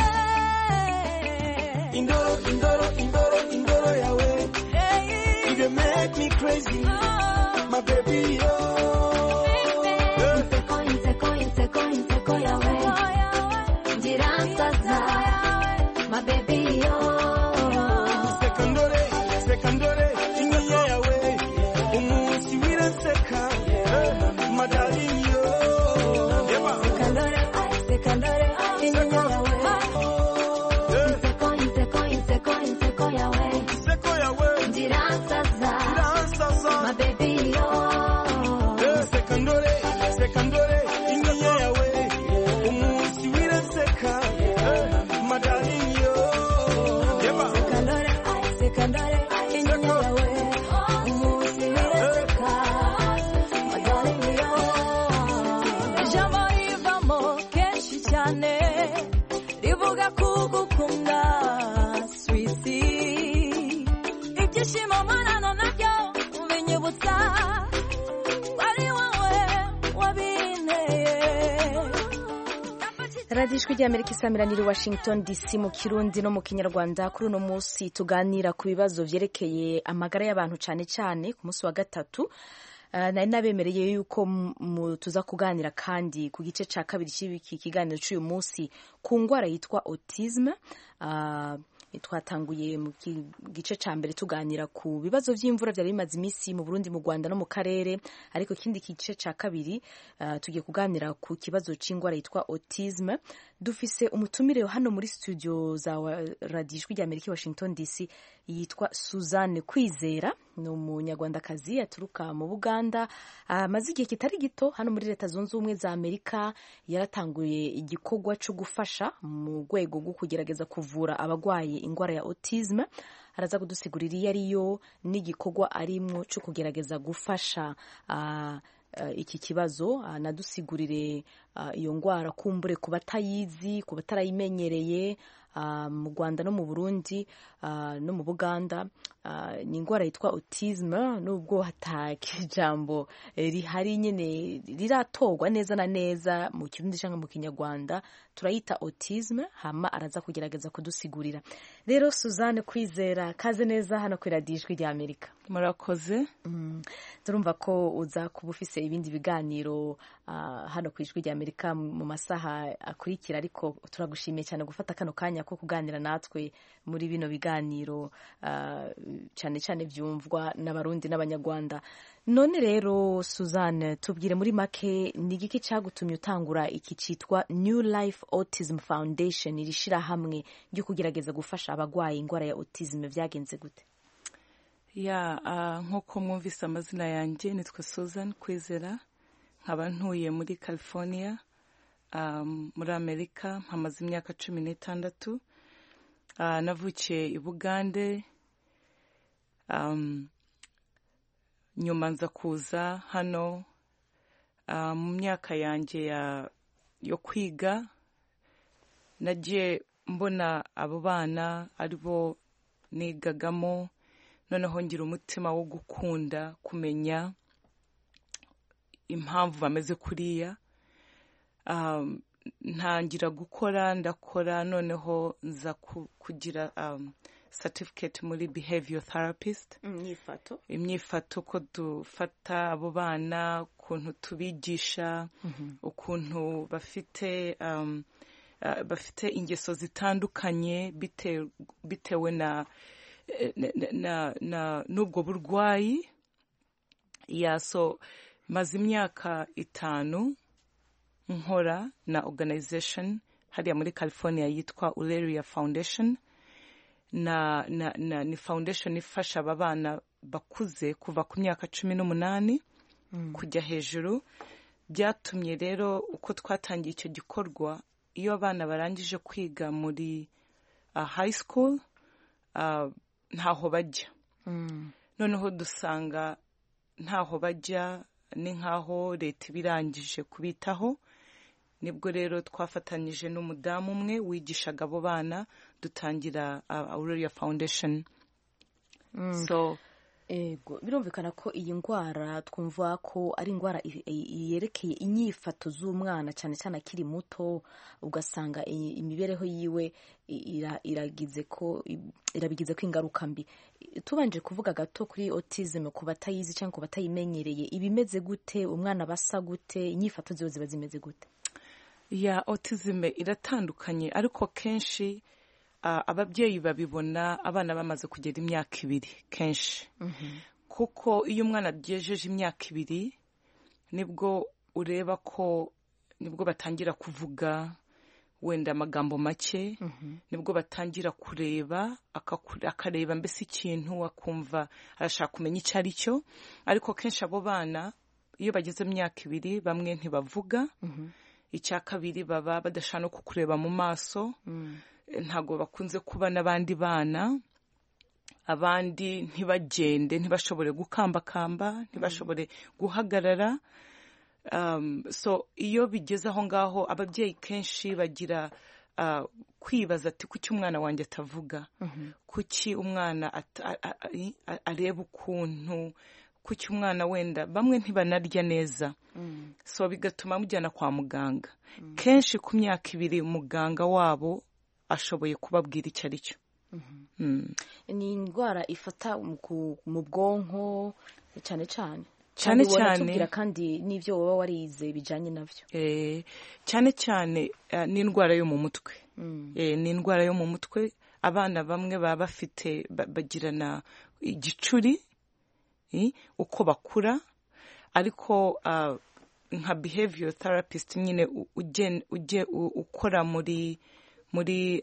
indoro indoro indoro indoro yawe it dey make me crazy my baby yo Inseko, inseko, inseko, inseko yawe Ndiransaza, my baby, yo. sekandore sekandore inyinya yawe umunsi wiraseka my darling yo yeba Sekandore, sekandore, inyinya yawe Inseko, inseko, inseko, inseko yawe inseko yawe Ndiransaza, ndiransaza my baby, yo. sekandore sekandore inyinya yawe umunsi wiraseka my darling yo yeba Sekandore, sekandore, inyinya yawe Umunsi wiraseka, my darling, yo. ijambo rivamo kenshi cyane rivuga kugukunda radiyo ijwi ry'amerika isamiraniye washington dc mu kirundi no mu kinyarwanda kuri uno munsi tuganira ku bibazo byerekeye amagara y'abantu cyane cyane ku munsi wa gatatu nari nabemereye yuko tuza kuganira kandi ku gice cya kabiri cy'iki kiganiro cy'uyu munsi ku ndwara yitwa autisme twatanguye mu gice cya mbere tuganira ku bibazo by'imvura byari bimaze iminsi mu Burundi mu Rwanda no mu karere ariko ikindi gice cya kabiri tugiye kuganira ku kibazo cy'indwara yitwa autisme dufise umutumire hano muri studio za radiyo ijwi rya Amerika Washington DC yitwa Suzanne Kwizera ni umunyarwandakazi aturuka mu Buganda amaze igihe kitari gito hano muri leta zunze ubumwe za Amerika yaratanguye igikorwa cyo gufasha mu rwego rwo kugerageza kuvura abarwaye indwara ya autisme araza kudusigurira iyo ariyo n'igikorwa arimo cyo kugerageza gufasha uh, uh, iki kibazo anadusigurire uh, iyo ndwara kumbure ku batayizi ku batarayimenyereye mu Rwanda no mu Burundi no mu Buganda ni indwara yitwa autisme nubwo hataka ijambo rihari nyine riratorwa neza na neza mu kirundi cyangwa mu kinyarwanda turayita autisme hama araza kugerageza kudusigurira rero Suzanne Kwizera kaze neza hano ku radiyo ijwi rya Amerika murakoze turumva ko uza kuba ufise ibindi biganiro hano ku ijwi rya Amerika mu masaha akurikira ariko turagushimiye cyane gufata kano kanya ko kuganira natwe muri bino biganiro cyane cyane byumvwa n'abarundi n'abanyarwanda none rero Suzanne tubwire muri make ni igiki cyagutumye utangura iki cyitwa New Life Autism Foundation iri shyirahamwe ryo kugerageza gufasha abarwaye indwara ya autism byagenze gute ya nk'uko mwumvise amazina yanjye nitwa Susan Kwizera nkaba ntuye muri California muri Amerika mpamaze imyaka cumi n'itandatu navukiye i Bugande nyuma nza kuza hano mu myaka yanjye yo kwiga nagiye mbona abo bana aribo nigagamo noneho ngira umutima wo gukunda kumenya impamvu bameze kuriya ntangira gukora ndakora noneho nza kugira certificate muri behavior therapist imyifato imyifato ko dufata abo bana ukuntu tubigisha ukuntu bafite bafite ingeso zitandukanye bitewe na n'ubwo burwayi yaso maze imyaka itanu nkora na organization hariya muri california yitwa uleria foundation na, na, na ni foundation ifasha aba bana bakuze kuva ku myaka cumi n'umunani mm. kujya hejuru byatumye rero uko twatangiye icyo gikorwa iyo abana barangije kwiga muri uh, high school uh, ntaho bajya mm. noneho dusanga ntaho bajya ni nk'aho leta iba irangije kubitaho nibwo rero twafatanyije n'umudamu umwe wigishaga abo bana dutangira Aurelia Foundation so ego birumvikana ko iyi ndwara twumva ko ari indwara yerekeye inyifato z'umwana cyane cyane akiri muto ugasanga imibereho yiwe iragize ko irabigize ko ingaruka mbi tubanje kuvuga gato kuri autism ku batayizi cyangwa ku batayimenyereye ibimeze gute umwana basa gute inyifato ziwe ziba zimeze gute ya autism iratandukanye ariko kenshi ababyeyi babibona abana bamaze kugera imyaka ibiri kenshi kuko iyo umwana agejeje imyaka ibiri nibwo ureba ko nibwo batangira kuvuga wenda amagambo make nibwo batangira kureba akareba mbese ikintu akumva arashaka kumenya icyo ari cyo ariko kenshi abo bana iyo bageze mu myaka ibiri bamwe ntibavuga icya kabiri baba badashaka no kukureba mu maso ntabwo bakunze kuba n'abandi bana abandi ntibagende ntibashobore gukambakamba ntibashobore guhagarara so iyo bigeze aho ngaho ababyeyi kenshi bagira kwibaza ati kuki umwana wanjye atavuga kuki umwana areba ukuntu kuki umwana wenda bamwe ntibanarya neza so bigatuma mujyana kwa muganga kenshi ku myaka ibiri muganga wabo ashoboye kubabwira icyo ari cyo ni indwara ifata mu bwonko cyane cyane cyane cyane tubwira kandi n'ibyo waba warize bijyanye nabyo cyane cyane ni indwara yo mu mutwe ni indwara yo mu mutwe abana bamwe baba bafite bagirana igicuri uko bakura ariko nka behavior therapist nyine ujye ukora muri muri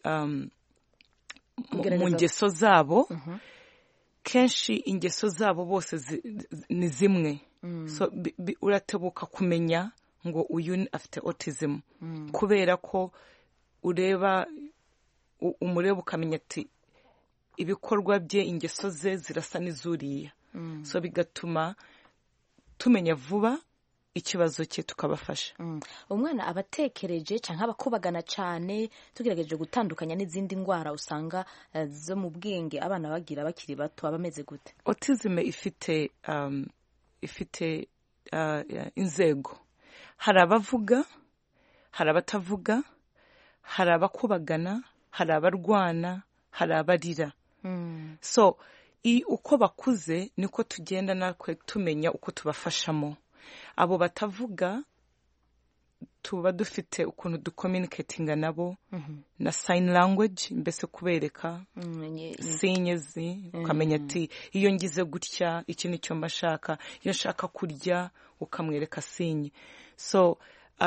mu ngeso zabo kenshi ingeso zabo bose ni zimwe uratebuka kumenya ngo uyu afite autism kubera ko ureba umureba ukamenya ati ibikorwa bye ingeso ze zirasa n'izuriya so bigatuma tumenya vuba ikibazo cye tukabafasha umwana aba atekereje cyangwa aba akubagana cyane tugerageje gutandukanya n'izindi ndwara usanga zo mu bwenge abana bagira bakiri bato aba ameze gute otizime ifite ifite inzego hari abavuga hari abatavuga hari abakubagana hari abarwana hari abarira so uko bakuze niko tugenda natwe tumenya uko tubafashamo abo batavuga tuba dufite ukuntu dukominiketinga nabo na sayini language mbese kubereka sinyezi ukamenya ati iyo ngize gutya iki ni cyo mbashaka iyo nshaka kurya ukamwereka sinye so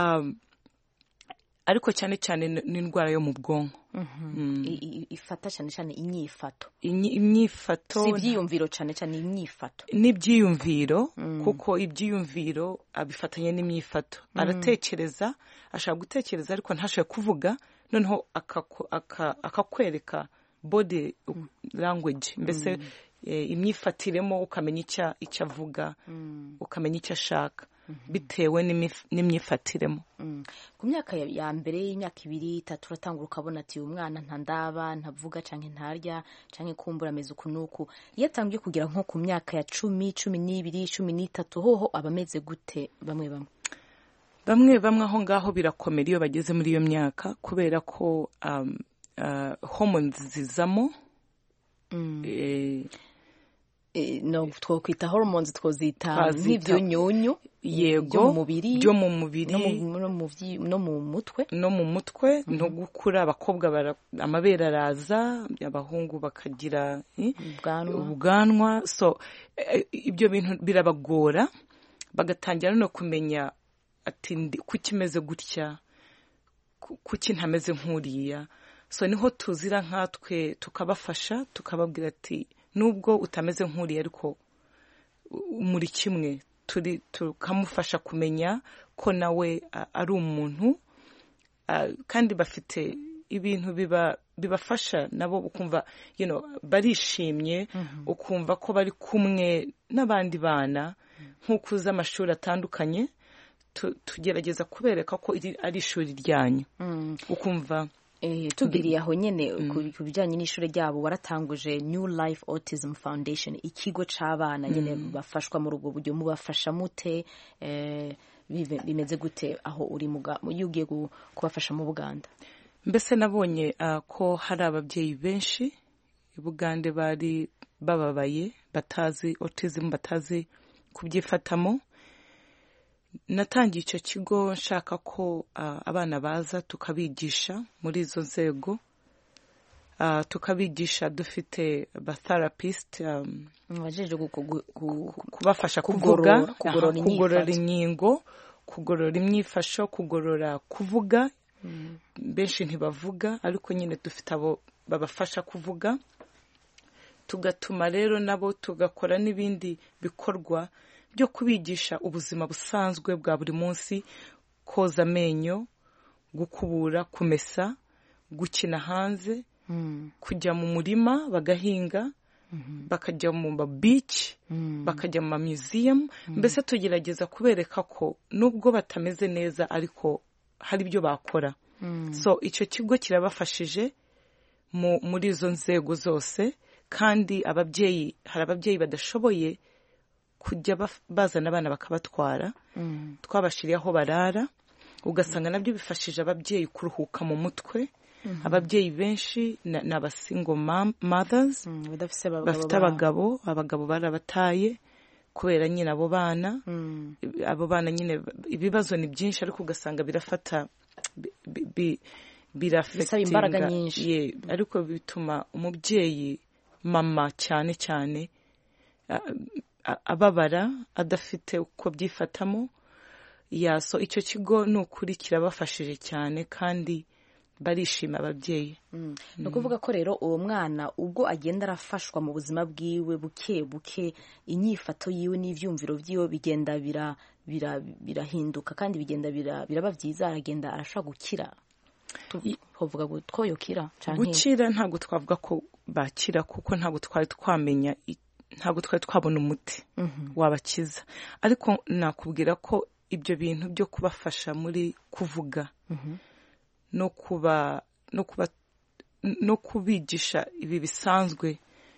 ariko cyane cyane ni indwara yo mu bwonko ifata cyane cyane imyifato imyifato si ibyiyumviro cyane cyane imyifato n'ibyiyumviro kuko ibyiyumviro abifatanya n'imyifato aratekereza ashaka gutekereza ariko ntashobore kuvuga noneho akakwereka body language mbese imyifatiremo ukamenya icyo avuga ukamenya icyo ashaka bitewe n'imyifatiremo ku myaka ya mbere y'imyaka ibiri itatu uratangura ukabona ati uyu mwana ntandaba ntavuga cyangwa ntarya cyangwa kumbura ameze uku n'uku iyo atangiye kugera nko ku myaka ya cumi cumi n'ibiri cumi n'itatu hoho aba ameze gute bamwe bamwe bamwe bamwe aho ngaho birakomera iyo bageze muri iyo myaka kubera ko homoni zizamo no twakwita hormones twozita nk'ibyunyunyu yego mu mubiri byo mu mubiri no mu mutwe no mu mutwe no gukura abakobwa amabere araza abahungu bakagira ubwanwa so ibyo bintu birabagora bagatangira no kumenya ati kuki imeze gutya kuki ntameze nk'uriya so niho tuzira nkatwe tukabafasha tukababwira ati nubwo utameze nk'uriya ariko muri kimwe turi tukamufasha kumenya ko nawe ari umuntu kandi bafite ibintu bibafasha nabo ukumva barishimye ukumva ko bari kumwe n'abandi bana nk'uko uzi amashuri atandukanye tugerageza kubereka ko ari ishuri ryanyu ukumva tubwiriye aho nyine ku bijyanye n'ishuri ryabo waratanguje new life autism foundation ikigo cy'abana nyine bafashwa muri ubwo buryo mubafasha mute bimeze gute aho uri iyo ugiye kubafasha mu buganda mbese nabonye ko hari ababyeyi benshi i bugande bari bababaye batazi autism batazi kubyifatamo natangiye icyo kigo nshaka ko abana baza tukabigisha muri izo nzego tukabigisha dufite abatherapist kubafasha kuvuga kugorora inkingo kugorora imyifasho kugorora kuvuga benshi ntibavuga ariko nyine dufite abo babafasha kuvuga tugatuma rero nabo tugakora n'ibindi bikorwa byo kubigisha ubuzima busanzwe bwa buri munsi koza amenyo gukubura kumesa gukina hanze kujya mu murima bagahinga bakajya mu mabici bakajya mu mamyuziyemu mbese tugerageza kubereka ko nubwo batameze neza ariko hari ibyo bakora so icyo kigo kirabafashije muri izo nzego zose kandi ababyeyi hari ababyeyi badashoboye kujya baf- bazana abana bakabatwara twabashiriye aho barara ugasanga nabyo bifashije ababyeyi kuruhuka mu mutwe Mhm. ababyeyi benshi na- ni abasingo mothers badafise abagabo bafite babo. abagabo abagabo barabataye kubera nyine abo bana abo bana nyine ibibazo ni byinshi ariko ugasanga birafata bi- bi- bi- birafekitinga imbaraga nyinshi. Ye, ariko bituma umubyeyi mama cyane cyane a- a- ababara adafite uko byifatamo yaso icyo kigo ni ukuri kirabafashije cyane kandi barishima ababyeyi ni ukuvuga ko rero uwo mwana ubwo agenda arafashwa mu buzima bwiwe buke buke inyifato yiwe n'ibyumviro byiwe bigenda bira- bira- birahinduka kandi bigenda bira- biraba byiza aragenda arashobora gukira tuvuga ngo twoyokira canke- gukira ntabwo twavuga ko bakira kuko ntabwo twari twamenya i- ntabwo twari twabona umuti wabakiza ariko nakubwira ko ibyo bintu byo kubafasha muri kuvuga no kuba no kuba no kubigisha ibi bisanzwe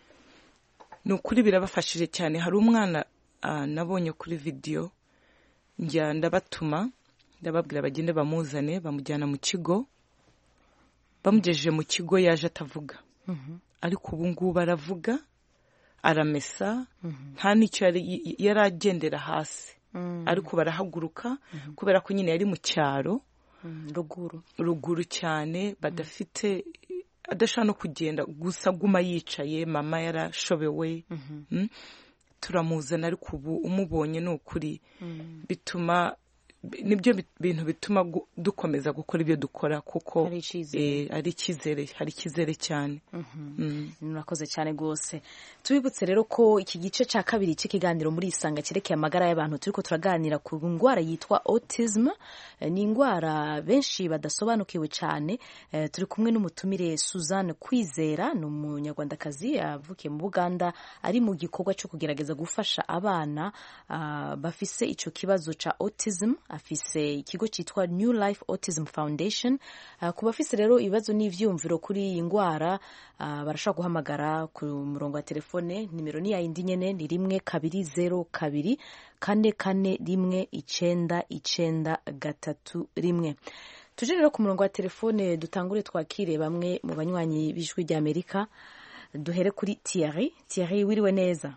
ni ukuri birabafashije cyane hari umwana ah, nabonye kuri vidiyo njya ndabatuma ndababwira bagende bamuzane bamujyana mu kigo bamugejeje mu kigo yaje atavuga ariko ubu ngubu aravuga aramesa nta n'icyo yari yari agendera hasi ariko barahaguruka kubera ko nyine yari mu cyaro ruguru ruguru cyane badafite adashobora no kugenda gusa aguma yicaye mama yarashobewe Mm. turamuzana ariko ubu umubonye ni ukuri bituma bi- nibyo bi- bintu bituma gu- dukomeza gukora ibyo dukora kuko Hari icyizere. eh, ari icyizere hari icyizere cyane Mm. murakoze cyane rwose tubibutse rero ko iki gice cya kabiri cy'ikiganiro muri isanga cyerekeye amagara y'abantu turi ko turaganira ku ndwara yitwa autism Eh, ni indwara benshi badasobanukiwe cyane Eh, turi kumwe n'umutumire suzanne kwizera ni umunyarwandakazi yavukiye mu buganda ari mu gikorwa cyo kugerageza gufasha abana ah, bafise icyo kibazo cya autism afise ikigo cyitwa new life autism foundation Ah, ku bafise rero ibibazo n'ivyumviro kuri iyi ndwara ah, barashobora guhamagara ku murongo wa telefone nimero ni yayindi nyene ni rimwe kabiri zero kabiri kane kane rimwe icenda icenda gatatu rimwe tuje rero ku murongo wa telefone dutangure twakire bamwe mu banywanyi b'ijwi ry'amerika duhere kuri Thierry Thierry wiriwe neza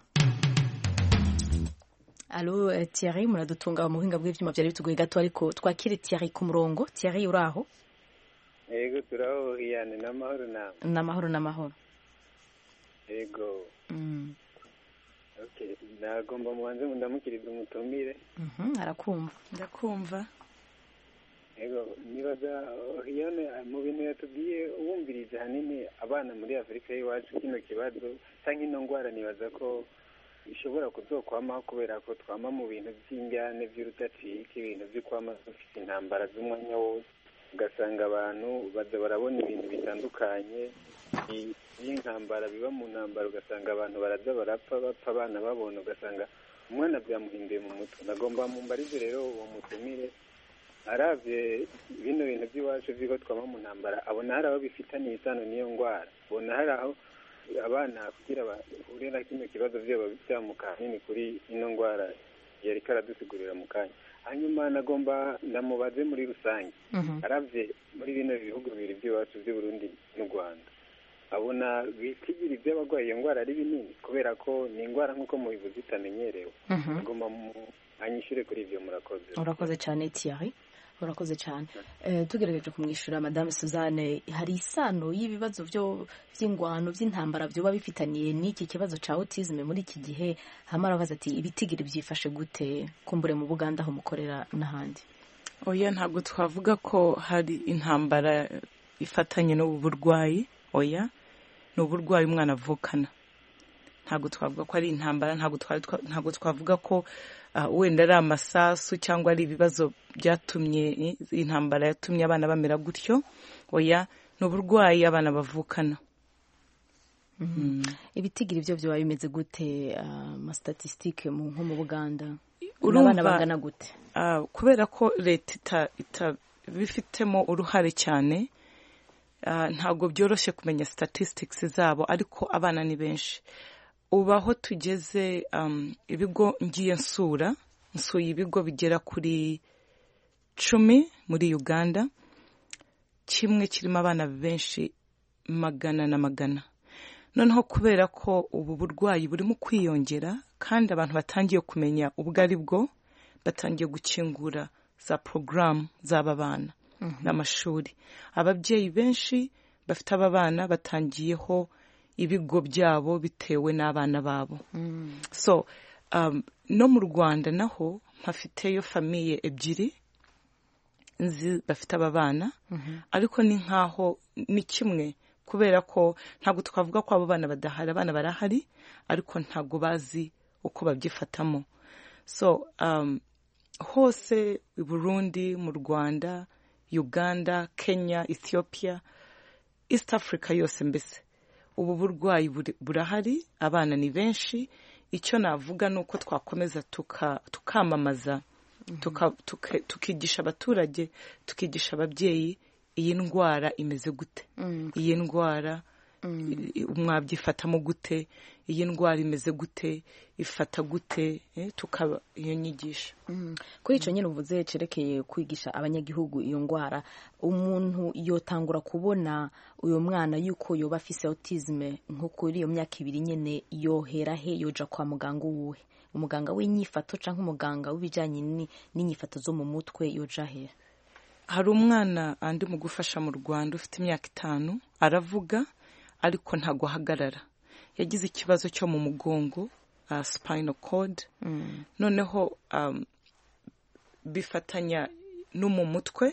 Alo eh, Thierry muradutunga mu buhinga bw'ivyuma byari bitugoye gato ariko twakire Thierry ku murongo Thierry uraho yego turahohiyane n'amahoro nawe n'amahoro n'amahoro yego Mm. okay nagomba mubanze mundamukiriza umutumire Mhm, arakumva ndakumva yego nibaza ohiyane mu bintu yatubwiye wumviriza hanini abana muri afurika y'iwacu kino kibazo cyangwa ino ndwara nibaza ko ishobora kuzokwamaho kubera ko twama mu bintu by'injyane by'urudacika ibintu byo kwama dufite intambara z'umwanya wose ugasanga abantu baza barabona ibintu bitandukanye i- by'intambara biba mu ntambara ugasanga abantu baraza barapfa bapfa abana babona ugasanga umwana byamuhinduye mu mutwe nagomba mumbarize rero uwo mutumire aravye bino bintu by'iwacu vy'iko twama mu ntambara abona hari aho bifitaniye isano n'iyo ndwara abona hari aho abana kugira bahure na kino kibazo vyoba byamuka hanini kuri ino ndwara yariko aradusigurira mu kanya hanyuma nagomba ndamubaze muri rusange aravye muri bino bihugu bibiri by'iwacu by'uburundi n'u rwanda abona bitigiri by'abarwaye iyo ndwara ari binini kubera ko ni indwara nk'uko mubivuze itamenyerewe Mhm. agomba anyishure kuri ivyo murakoze urakoze cyane Thierry urakoze cyane Eh, tugerageje kumwishyura madame suzanne hari isano y'ibibazo byo by'ingwano by'intambara byoba bifitaniye n'iki kibazo cya autisme muri iki gihe hama arabaza ati ibitigiri byifashe gute kumbure mu buganda aho mukorera n'ahandi oya ntabwo twavuga ko hari intambara ifatanye n'ubu burwayi oya ni uburwayi umwana avukana ntabwo twavuga ko ari intambara ntabwo twari twa- ntabwo twavuga ko ah, wenda ari amasasu cyangwa ari ibibazo byatumye eh, intambara yatumye abana bamera gutyo oya ni uburwayi abana bavukana ibitigiri byo byoba bimeze gute amastatisitike nko mu buganda Urumva- abana bangana gute Ah, kubera ko leta ita- itabifitemo uruhare cyane ah, ntabwo byoroshye kumenya statistics zabo ariko abana ni benshi ubu aho tugeze um, ibigo ngiye nsura nsuye ibigo bigera kuri cumi muri uganda kimwe kirimo abana benshi magana na magana noneho kubera ko ubu burwayi burimo kwiyongera kandi abantu batangiye kumenya ubwo ari bwo batangiye gukingura za porogaramu z'aba bana n'amashuri ababyeyi benshi bafite aba bana batangiyeho ibigo byabo bitewe n'abana babo so um, no mu rwanda naho mpafiteyo famiye ebyiri nzi bafite aba bana ariko ni nkaho ni kimwe kubera ko ntabwo twavuga ko abo bana badahari abana barahari ariko ntabwo bazi uko babyifatamo so um, hose i burundi mu rwanda uganda kenya ethiopia east africa yose mbese ubu burwayi buri- burahari abana ni benshi icyo navuga ni uko twakomeza tuka- tukamamaza tuka- tuka- tukigisha abaturage tukigisha ababyeyi iyi ndwara imeze gute iyi ndwara i- mwabyifatamo gute iyi ndwara imeze gute ifata gute eh, tukaba iyo nyigisho Mm. kuri icyo nyine uvuze cerekeye kwigisha abanyagihugu iyo ndwara umuntu yotangura kubona uyu mwana yuko yoba afise autisme nko kuri iyo myaka ibiri nyine yohera he yoja kwa muganga uwuhe umuganga w'inyifato cyangwa umuganga w'ibijyanye ni- n'inyifato zo mu mutwe yoja he hari umwana andi mu gufasha mu rwanda ufite imyaka itanu aravuga ariko ntabwo ahagarara yagize ikibazo cyo mu mugongo uh, spinal cord noneho um, bifatanya no mu mutwe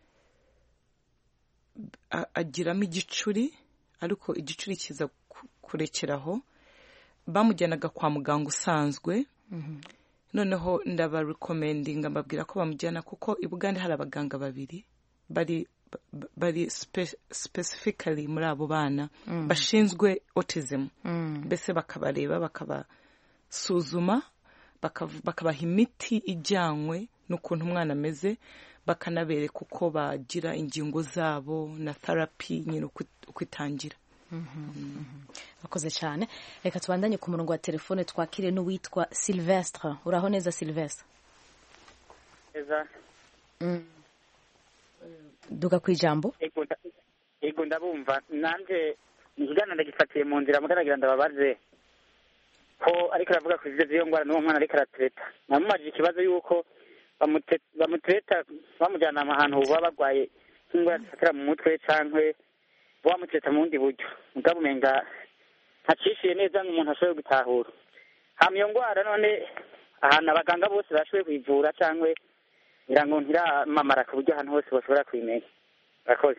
a- agiramo igicuri ariko igicuri kiza ku- kurekeraho bamujyanaga kwa muganga usanzwe noneho ndabarekomendinga mbabwira ko bamujyana kuko i bugande hari abaganga babiri bari ba- bari spe- specifically muri abo bana Mm. bashinzwe autism Mm. mbese bakabareba bakabasuzuma bakav- bakabaha imiti ijyanywe n'ukuntu umwana ameze bakanabereka uko bagira ingingo zabo na therapy nyine uko uko itangira bakoze cyane reka tubandanye ku murongo wa telefone twakire n'uwitwa silvestre uraho neza silvestre neza duka ku ijambo Ego nda- ego ndabumva nanje ikiganiro ndagifatiye mu nzira mugaragira ndababaze ko ariko aravuga ku ivyo vy'iyo ngwara n'uwo mwana ariko aratereta namumajije ikibazo y'uko bamute- bamutereta bamujyana ahantu baba barwaye nk'ingwara zifatira mu mutwe cankwe bamutereta mu bundi buryo mugabo umenga ntacishiye neza ngo umuntu ashobore gutahura hama iyo ngwara none ahantu abaganga bose bashoboye kuyivura cankwe ngira ngo ntiramamara ku buryo ahantu hose bashobora kuyimenya murakoze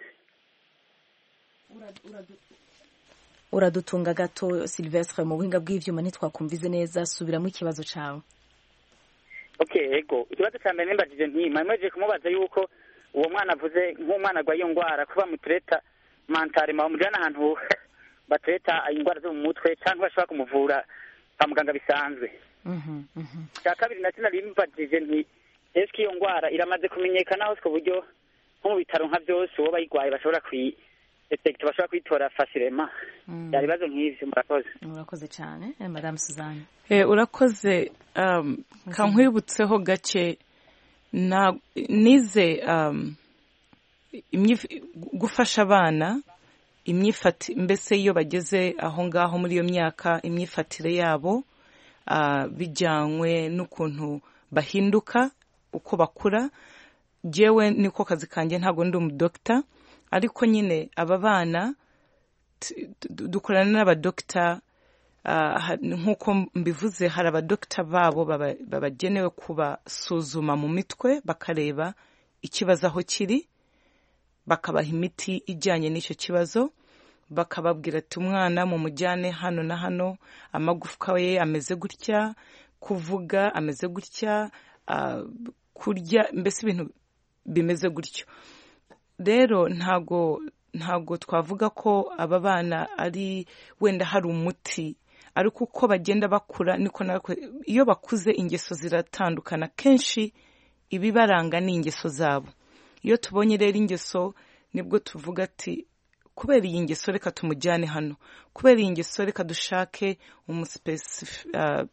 uradutunga gato silvestre mu buhinga bw'ivyuma ntitwakumvize neza subiramo ikibazo cawe okay ego ikibazo cya mbere nimbajije nti mwemeje kumubaza yuko uwo mwana avuze nk'umwana arwaye iyo ndwara kuba mutureta mantarema bamujyana ahantu batureta indwara zo mu mutwe cyangwa bashobora kumuvura kwa muganga bisanzwe cya kabiri nacyo nari mbajije nti ese iyo ndwara iramaze kumenyekana hose ku buryo nko mu bitaro nka byose uwo bayirwaye bashobora kuyi detekita bashobora kuyitora fasirema byari ibibazo nk'ivyo murakoze urakoze cyane eh, madame suzanne Eh, urakoze um, kankwibutseho gake na nize um, imyif- gufasha abana imyifati mbese iyo bageze aho ngaho muri iyo myaka imyifatire yabo ah, bijyanywe n'ukuntu bahinduka uko bakura jewe niko kazi kanjye ntabwo ndi umudokita ariko nyine aba bana t- du- dukorana n'abadokita ah, ha- nk'uko mbivuze hari abadokita babo baba- babagenewe kubasuzuma mu mitwe bakareba ikibazo aho kiri bakabaha imiti ijyanye n'icyo kibazo bakababwira ati umwana mumujyane hano na hano amagufwa ye ameze gutya kuvuga ameze gutya ah, kurya mbese ibintu bimeze gutyo rero ntago ntago twavuga ko aba bana ari wenda hari umuti ariko uko bagenda bakura niko natwe iyo bakuze ingeso ziratandukana kenshi ibibaranga ni ingeso zabo iyo tubonye rero ingeso nibwo tuvuga ati kubera iyi ngeso reka tumujyane hano kubera iyi ngeso reka dushake umusipesifi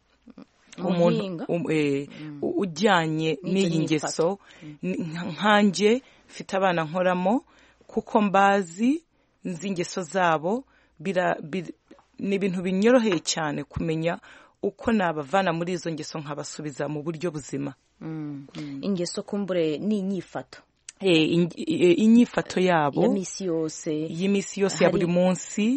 umuntu Umuhinga. um- eh, u- ujyanye N'icyo n'iyi nyifato. ngeso Ni- nka- nkanjye mfite abana nkoramo kuko mbazi nzi ingeso zabo bira- bir- ni ibintu binyoroheye cyane kumenya uko nabavana muri izo ngeso nkabasubiza mu buryo buzima Mm. ingeso kumbure ni inyifato Eh, in- eh, inyifato yabo ya misi yose y'iminsi yose ya buri Hari- munsi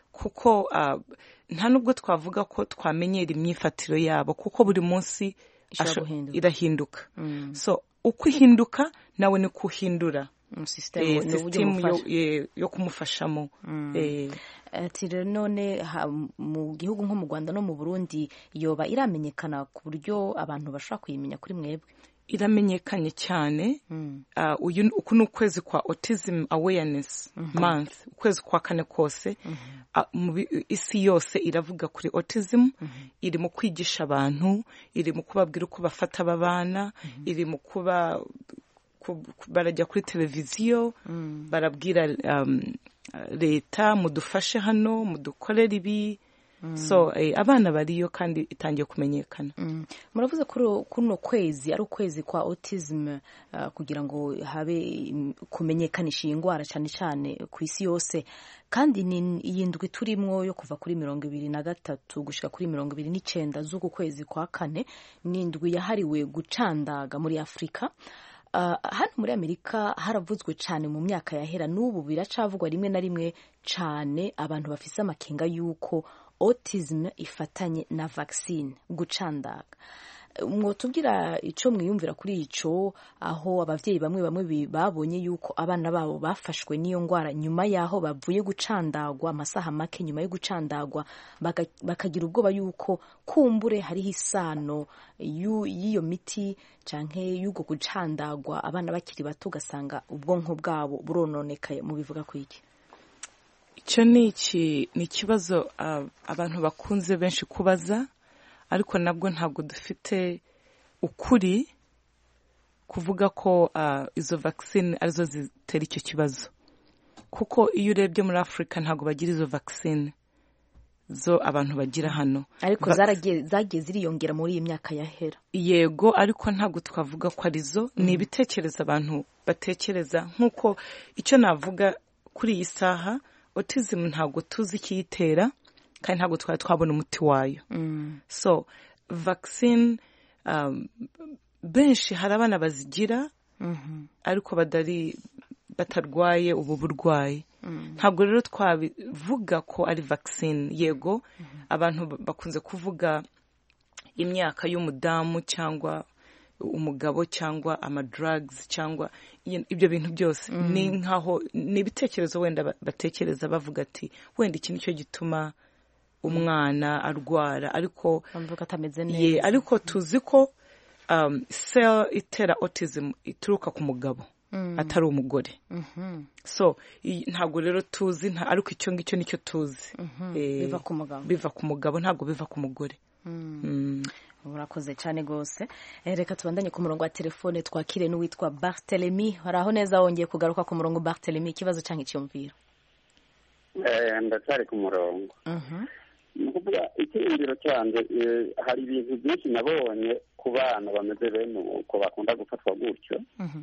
kuko ah, nta nubwo twavuga ko twamenyera imyifatire yabo kuko buri munsi Ishobora asho- guhinduka. irahinduka Mm. so uko ihinduka nawe ni ko uhindura system Eh, ni uburyo system yo- bumufasha. eh, yo kumufashamo Eh, ati rero none ha- mu gihugu nko mu rwanda no mu burundi yoba iramenyekana ku buryo abantu bashobora kuyimenya kuri mwebwe iramenyekanye cyane Ah, uyu ni- uku ni ukwezi kwa autism awareness month ukwezi kwa kane kose Ah, mu bi- isi yose iravuga kuri autism iri mu kwigisha abantu iri mu kubabwira uko bafata aba bana iri mu kuba ku- ku- barajya kuri televiziyo barabwira um, leta mudufashe hano mudukorere ibi so eh, abana bariyo kandi itangiye kumenyekana muravuze ko kuno kwezi ari ukwezi kwa autism uh, kugira ngo habe im- kumenyekanisha iyi ndwara cyane cyane ku isi yose kandi ni iyi ndwi turimwo yo kuva kuri mirongo ibiri na gatatu gushyira kuri mirongo ibiri n'icyenda z'uku kwezi kwa kane ni indwi yahariwe gucandaga muri afurika Uh, hano muri amerika haravuzwe cyane mu myaka yahera n'ubu biracavugwa rimwe na rimwe cyane abantu bafise amakenga y'uko autism ifatanye na vaccine gucandaga mwotubwira icyo mwiyumvira kuri icyo aho ababyeyi bamwe bamwe bi- babonye yuko abana babo bafashwe n'iyo ndwara nyuma y'aho bavuye gucandagwa amasaha make nyuma yo gucandagwa baka- bakagira ubwoba yuko kumbure hariho isano y'u- y'iyo miti canke y'ubwo gucandagwa abana bakiri bato ugasanga ubwonko bwabo burononekaye mubivuga ku iki icyo ni iki ni ikibazo ah, abantu bakunze benshi kubaza ariko nabwo ntabwo dufite ukuri kuvuga ko ah, izo vaccine arizo zitera icyo kibazo kuko iyo urebye muri afurika ntabwo bagira izo vaccine zo abantu bagira hano ariko Va- zaragiye zagiye ziriyongera muri iyi myaka yahera yego ariko ntabwo twavuga ko arizo ni ibitekerezo abantu batekereza nk'uko icyo navuga kuri iyi saha autism ntabwo tuzi ikiyitera kandi ntabwo twari twabona umuti wayo so vaccine um, benshi hari abana bazigira ariko badari batarwaye ubu burwayi ntabwo rero twabivuga ko ari vaccine yego abantu ba- bakunze kuvuga imyaka y'umudamu cyangwa umugabo cyangwa amadrugs cyangwa i- ibyo bintu byose Mm. ni nkaho ni ibitekerezo wenda ba- batekereza bavuga ati wenda iki nicyo gituma umwana arwara ariko bavuga atameze ye neza ariko tuzi ko um, cell itera autism ituruka ku mugabo Mm. atari umugore Mhm. so i- ntabwo rero tuzi nta ariko icyo ngicyo nicyo tuzi Mhm. Eh, Biva ku mugabo. biva ku mugabo ntabwo biva ku mugore Mm. Mm. murakoze cyane rwose Eh, reka tubandanye ku murongo wa telefone twakire n'uwitwa bartelemy hari aho neza wongeye kugaruka ku murongo bartelemy ikibazo cyangwa icyumviro Eh, ndacyari ku murongo ni ukuvuga icyiyumviro cyanjye eh, hari ibintu byinshi nabonye ku bana bameze bene uko bakunda gufatwa gutyo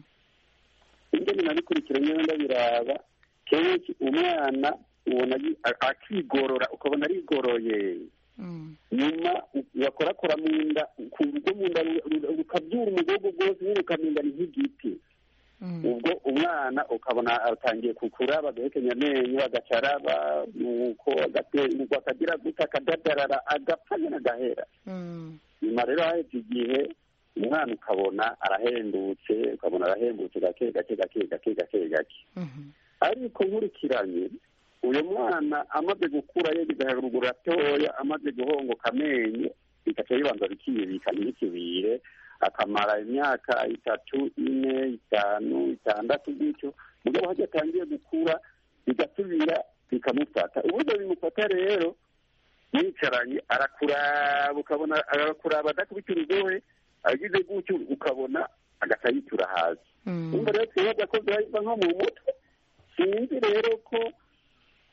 ingene nabikurikiranye ndabiraba kenshi umwana ubona yi- a- akigorora ukabona arigoroye nyuma bakorakora mu nda ku rwo mu nda ru- ru- rukabyura umugogo rwose nyine ukaminda ni nk'igiti ubwo umwana ukabona atangiye kukura bagahekenya amenyo agacaraba nuko agaterwa akagira gutya akadadarara agapfa nyine agahera nyuma rero haheze igihe umwana ukabona arahendutse ukabona arahembutse gake gake gake gake gake gake ariko nkurikiranye uyu mwana amaze gukura yegeze haruguru gatoya amaze guhongoka amenyo bigaca bibanza bikibika ntibikibire akamara imyaka itatu ine itanu itandatu gutyo mugabo hajya atangiye gukura bigasubira bikamufata uburyo bimufata rero yicaranye arakuraba ukabona arakuraba adakubita urugohe agize gutyo ukabona agaca yitura hasi umva rero twibaza ko byaba nko mu mutwe sinzi rero ko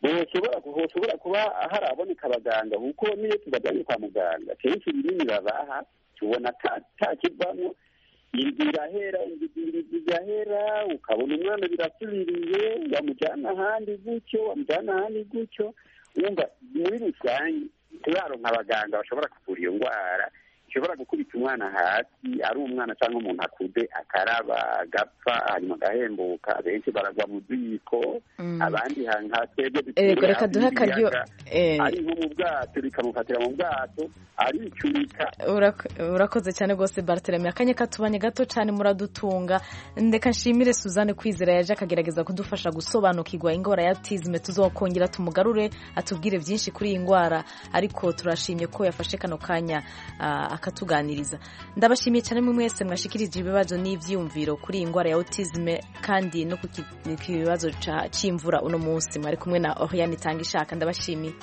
hoshobora hoshobora kuba haraboneka abaganga kuko niyo tubajyanye kwa muganga kenshi ibinini babaha tubona takivamo inzu irahera inzu igahera ukabona umwana birasubiriye wamujyana ahandi gutyo wamujyana ahandi gutyo wumva muri rusange turaronka abaganga bashobora kuvura iyo ndwara ishobora gukubita umwana hasi ari umwana cyangwa umuntu akuze akaraba agapfa hanyuma agahembuka benshi baragwa mu ziko abandi nka twebwe Ego, reka duhe akaryo, eh. ari nko mu bwato rikamufatira mu bwato aricurika Urak- urakoze cyane rwose bartelemy akanya katubanye gato cyane muradutunga ndeka nshimire suzanne kwizera yaje akagerageza kudufasha gusobanukirwa indwara ya autisme tuzokongera tumugarure atubwire byinshi kuri iyi ndwara ariko turashimye ko yafashe kano kanya ah, akatuganiriza ndabashimiye cyane mwe mwese mwashikirije ibibazo n'ivyiyumviro kuri iyi ndwara ya autisme kandi no ku ki- ku kibazo ca- c'imvura uno munsi mwari kumwe na Oriane Tanga ishaka ndabashimiye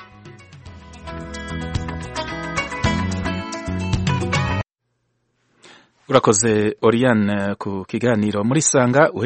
urakoze Oriane ku kiganiro muri sanga